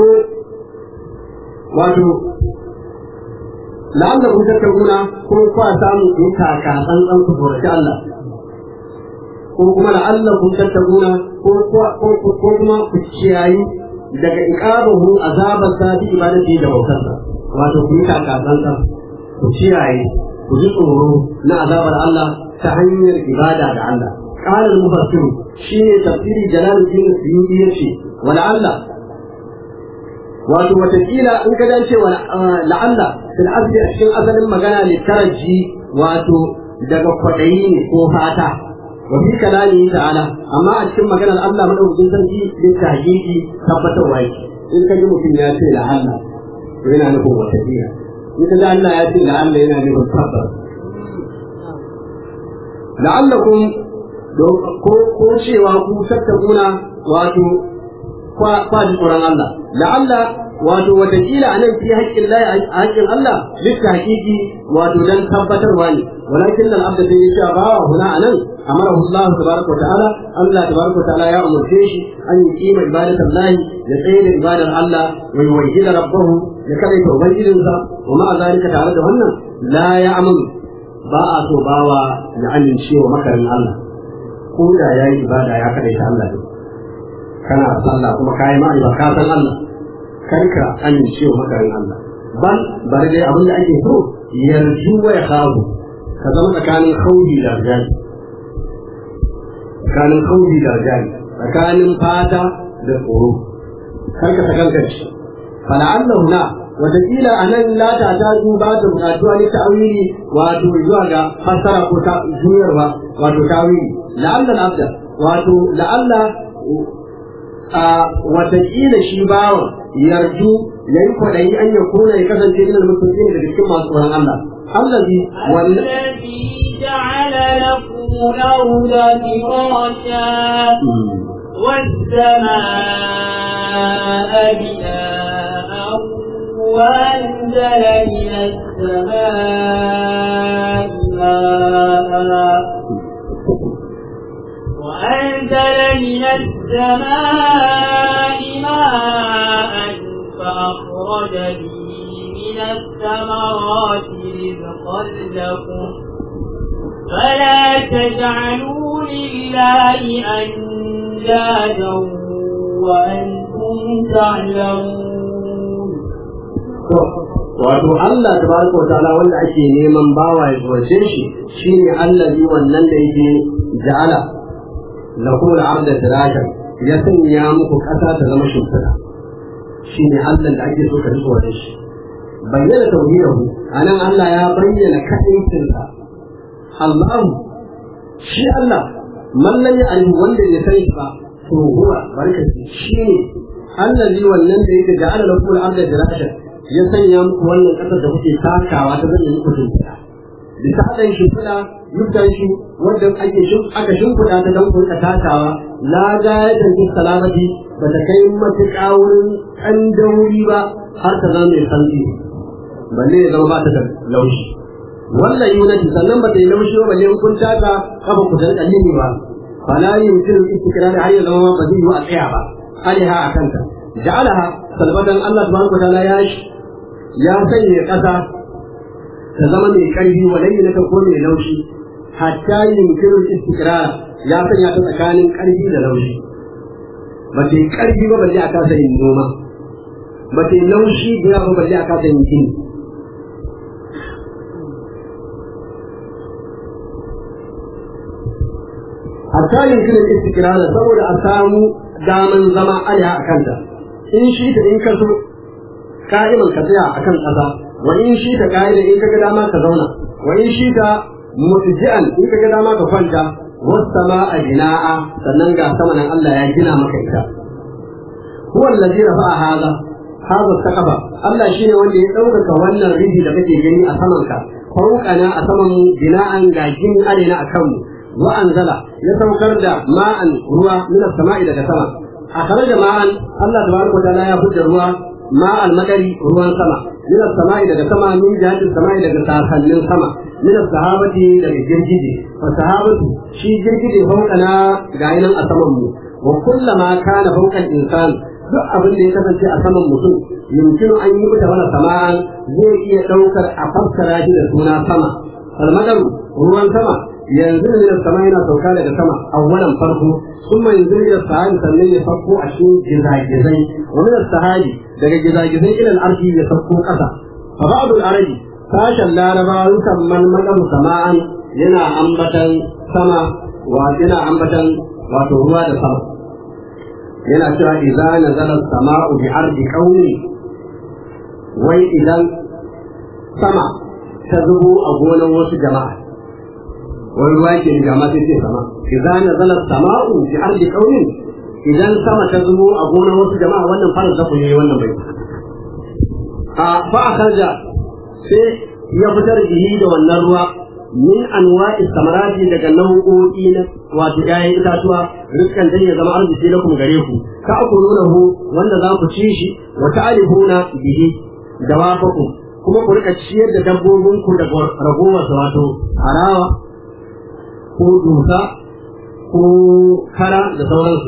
wato la'allakum tattaquna ko kwa samu ku kaka tsantsan ku tsoraci Allah ko kuma la'allakum tattaquna ko ko ko kuma ku ciyayi daga iqabahu azaban sa bi ibadati da bautarsa wato ku yi kaka tsantsan ku ciyaye ku ji tsoro na azabar Allah ta hanyar ibada da Allah. Ƙara mufassiru shi ne tafsiri Jalaluddin Suyuti ya ce, wa la'alla, wato watakila in ka dace wa la'alla fil asli a cikin asalin magana ne taraji wato daga kwaɗayi ne ko fata. Wa fi kalami ta'ala amma a cikin maganar Allah madaukakin sarki ne ta hakiki tabbatarwa yake. In ka ji mutum ya ce la'alla, to yana nufin watakila. In ka ji Allah ya ce la'alla yana nufin tabbas. la'allakum ko ko cewa ku tattakuna wato kwa ji tsoron Allah la'alla wato watakila a nan fi haƙƙin Allah a haƙƙin Allah duk haƙiƙi wato dan tabbatarwa ne walakin nan abda sai ya ba wa huna a nan amara Allah tabaraka wa ta'ala Allah tabaraka wa ta'ala ya umarce shi an yi kima ibadatar lahi ya tsaye da ibadar Allah wa yuwahhida rabbahu ya kadaita ubangijinsa wa ma'a zalika tare da wannan la ya amanu ba a so bawa ya amince wa makarin Allah ko da ya yi ibada ya kaɗai ta Allah ne kana sallah kuma ka yi ma'a ka san Allah kar ka amince wa makarin Allah ban bari dai abin da ake so yarju wa ya kawo ka zama tsakanin kaudi da rajali tsakanin kaudi da rajali tsakanin fata da tsoro kar ka sakankanci fala'allahu na wataƙila a nan lata ta duba da buƙatuwa ne ta'awili wato zuwa ga fassara ko ta juyarwa wato ta'awili la'alla abda wato la'alla a wataƙila shi bawan yarju ya yi kwaɗayi an ya kona ya kasance ina da mutum daga cikin masu tsoron Allah allazi الذي جعل لكم الأرض فراشا والسماء بناء وأنزل من السماء ماء وأنزل من السماء السماء ماء فأخرج به من الثمرات رزقا لكم فلا تجعلوا لله أندادا وأنتم تعلمون wato Allah tabaraka wa ta'ala wanda ake neman bawa ya tsorace shi shine allazi wannan da yake ja'ala lakum al-arda firashan ya sanya muku kasa ta zama shimfiɗa shine Allah da ake so ka ji tsorace shi bayyana tauhidahu anan Allah ya bayyana kadaicinsa Allahu shi Allah mallan ya alihu wanda ya sani ba to huwa barkati shi ne allazi wannan da yake ja'ala lakum al-arda firashan ya sanya muku wannan ƙasar da kuke takawa ta zai muku shimfiɗa bisa haɗin shimfiɗa yuktan shi wanda ake aka shimfiɗa ta don kurka takawa la ga ya tanki salamati ba ta kai matuƙa wurin ɗan dauri ba har ta zama mai santi balle ya zama ba ta da laushi wannan yunati sannan ba ta yi laushi ba balle in kun taka kafa ku san ƙallini ba fala yumkinu istiqrar har ya zama ba zai yi a tsaya ba alaiha a kanta ja'alaha salbatan Allah subhanahu wa ta'ala ya ya sanya ƙasa ta zama mai ƙarfi walai na ko mai laushi hatta yunkiru istiqrar ya sanya ta tsakanin ƙarfi da laushi ba ta yi ƙarfi ba balle a kasa yin noma ba ta yi laushi da ba balle a kasa yin gini hatta yunkiru istiqrar saboda a samu daman zama alha a kanta in shi ta in ka so ka'iman ka tsaya a kan ƙasa wa in shi ta ka'ida in ka ga dama ka zauna wa in shi ta mutji'an in ka ga dama ka kwanta wasama a jina'a sannan ga sama nan Allah ya gina maka ita huwa allazi rafa'a hadha hadha saqafa Allah shine wanda ya ɗaukaka wannan riji da kake gani a saman ka fauqana a saman mu jina'an ga gini alaina akan mu wa anzala ya saukar da ma'an ruwa min as-sama'i daga sama akhraja ma'an Allah tabaraka wa ta'ala ya fitar ruwa ma almadari ruwan sama min samai daga sama min jihatin samai daga sasannin sama min sahabati daga girgije fa sahabatu shi girgije fauqana ga nan a saman mu wa kullama kana fauqan insan duk abin da ya kasance a saman mutum yumkinu an yi mata wala sama'an zai iya daukar a fassara shi da suna sama almadaru ruwan sama yanzu ne da sama yana sauka daga sama awwalan farko kuma yanzu ne da sahabi sannan ya farko a cikin gizagizai wa min sahabi daga gizagizai ilal arshi ya sauko kasa fa ba'dul arabi sashen laraba yukan man madam sama'an yana ambatan sama wa yana ambatan wato ruwa da sama yana cewa idza nazala sama'u bi ardi qaumi wai idan sama ta zubo a gonan wasu jama'a wani ruwa ke ga ma sai sama idza nazala sama'u bi ardi qaumin idan sama ta zubo a gonar wasu jama'a wannan fara zaku ne wannan bai a fa akarja sai ya fitar bihi da wannan ruwa min anwa'i samarati daga nau'o'i na wato ƴaƴan itatuwa rizkan dan ya zama arziki lakum gare ku ka akulunahu wanda za ku ci shi wa ta'alifuna bihi dawafakum kuma ku rika ciyar da dabbobinku daga ragowar wato harawa ko dusa ko kara da sauransu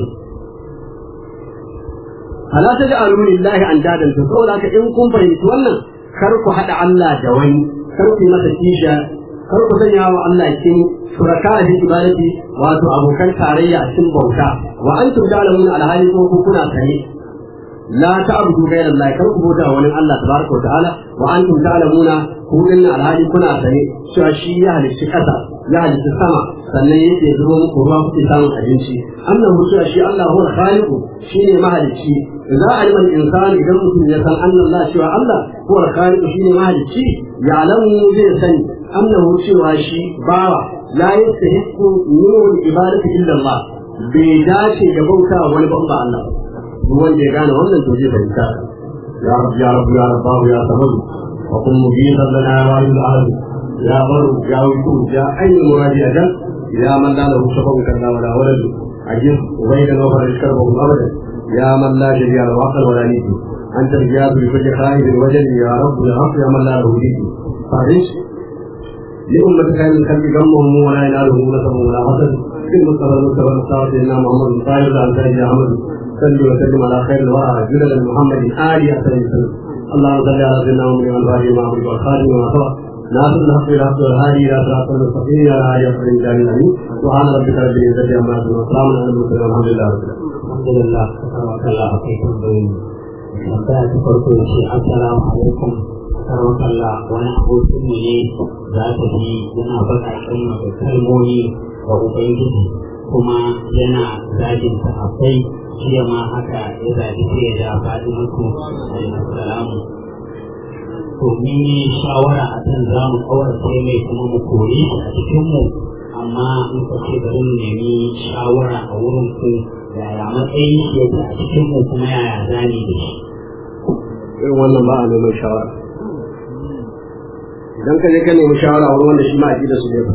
ala ta ga alu lillahi an dadan to saboda haka in kun fahimci wannan kar ku hada Allah da wani kar ku masa kisha kar ku sanya wa Allah kin shuraka fi ibadati wato abokan tarayya a cikin bauta wa antum ta'lamuna alhali ko ku kuna sani la ta'budu ghayra Allah kar ku bauta wani Allah tabaraka wa ta'ala wa antum ta'lamuna ku dinna alhali kuna sani cewa shi ya halicci kasa ya halicci sama sannan yake zubo muku ruwa kuke samun abinci annahu cewa shi Allah huwa khaliqu shine mahalicci idza alima al-insan idan mutum ya san anna Allah cewa Allah huwa khaliqu shine mahalicci ya alamu zai sani annahu cewa shi bawa la yastahiqu min al-ibadati illa Allah bai dace da bauta wani ba Allah duk wanda ya gane wannan to zai fahimta ya rabbi ya rabbi ya rabbahu ya samadu wa kun mujiban lana ya wahid al يا بر يا ويكون يا أي مرادي أجل يا من لا له شفق كلا ولا ولد عجز وبين الوفر الكرب أبدا يا من لا شريع له عقل ولا نيتي أنت الجاب لكل خائف وجل يا رب الحق يا من لا له نيتي فارس لأمة خير الخلق غمهم ولا ينالهم نسب ولا حسد المصطفى المصطفى المصطفى سيدنا محمد طاهر الانصاري احمد صل وسلم على خير الورى جلد محمد ال احسن وسلم اللهم صل على سيدنا محمد وعلى اله وصحبه والخاتم وما سبق ناصر الحق بالحق والهادي الى صراط المستقيم على اله وصحبه اجمعين سبحان ربك رب العزه عما يصفون وسلام على المرسلين والحمد لله رب العالمين alhamdulillah karwakallah a kai tambayoyi tambaya ta farko ya ce assalamu alaikum karwakallah wani abokin mu ne za ta bi yana baƙaƙen maka kalmomi ga ubangiji kuma yana zagin ta akwai jiya ma haka ya zaɓi sai ya ja faɗi muku alaihissalamu to mun yi shawara a kan za mu kawarce mai kuma mu kore shi a cikinmu amma muka ce bari mu nemi shawara a wurin ku yaya matsayin shi yake a cikin mu kuma yaya zani da shi irin wannan ba a neman shawara idan ka je ka nemi shawara wani wanda shi ma a da su ne ba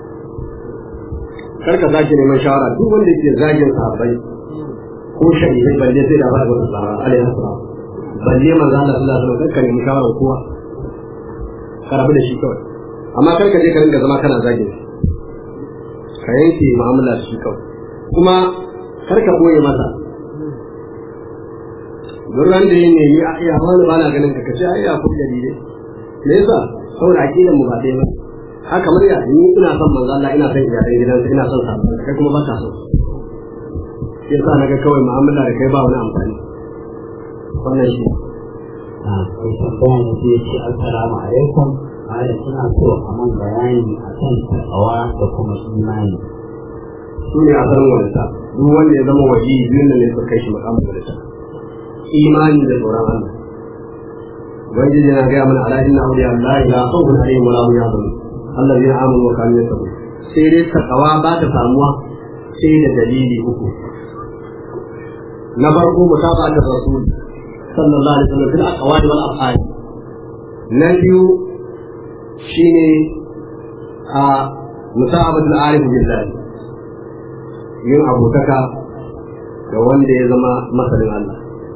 kar ka sake neman shawara duk wanda ke zagin sahabbai ko shahidai balle sai da ba da tsara alaihi salam balle manzo Allah sallallahu alaihi wasallam ka nemi shawara kowa ka rabu da shi kawai amma kar ka je ka ringa zama kana zagin shi ka yanke mu'amala da shi kawai kuma kar ka boye masa duk ran da yin yayi a iya wani bana ganin ka kace ai ya ku dalilai me yasa saboda aqidan mu ba dai ba haka kamar ya ni ina son manzo Allah ina son iyalan gidansa ina son sa kai kuma baka so shi yasa naga kawai mu'amala da kai ba wani amfani wannan shi a kai tambaya ne sai ce assalamu alaikum malam ina so a man bayani akan takawa da kuma imani su ne a san wanda duk wanda ya zama waje biyun da ne su kai shi makamun da ta imani da tsoron Allah ubangiji yana gaya mana ala inna awliya Allah la khawfun alaihim wa la hum yahzanun allazina amanu wa kanu yattaqun sai dai takawa ba ta samuwa sai da dalili uku na farko mutaba'atul rasul sallallahu alaihi wasallam fil aqwali wal af'al na biyu shine a musa'abatul arif billahi yin abotaka da wanda ya zama masanin Allah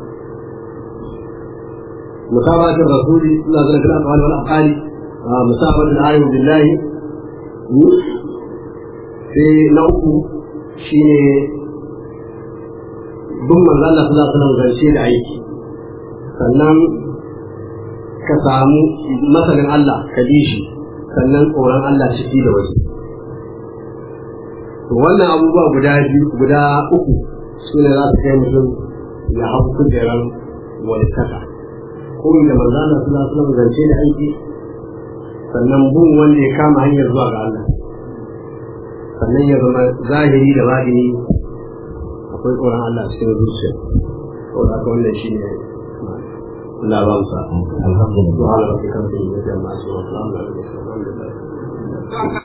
musabatul rasuli sallallahu alaihi wasallam wal aqali musabatul arif billahi sai na uku shine bin manzo Allah sallallahu alaihi wasallam zance da aiki sannan ka samu masanin Allah ka ji shi sannan tsoron Allah ciki da waje wannan abubuwa guda biyu guda uku su ne za su kai mutum ya hau kujerar wani kasa kuma da manzana suna suna zance da aiki sannan bin wanda ya kama hanyar zuwa ga Allah sannan ya zama zahiri da baɗini akwai tsoron Allah cikin zuciya saboda haka wannan shi ne Allah ba mu sa'a alhamdulillah subhanallahi wa bihamdihi wa salamun alaihi wa sallam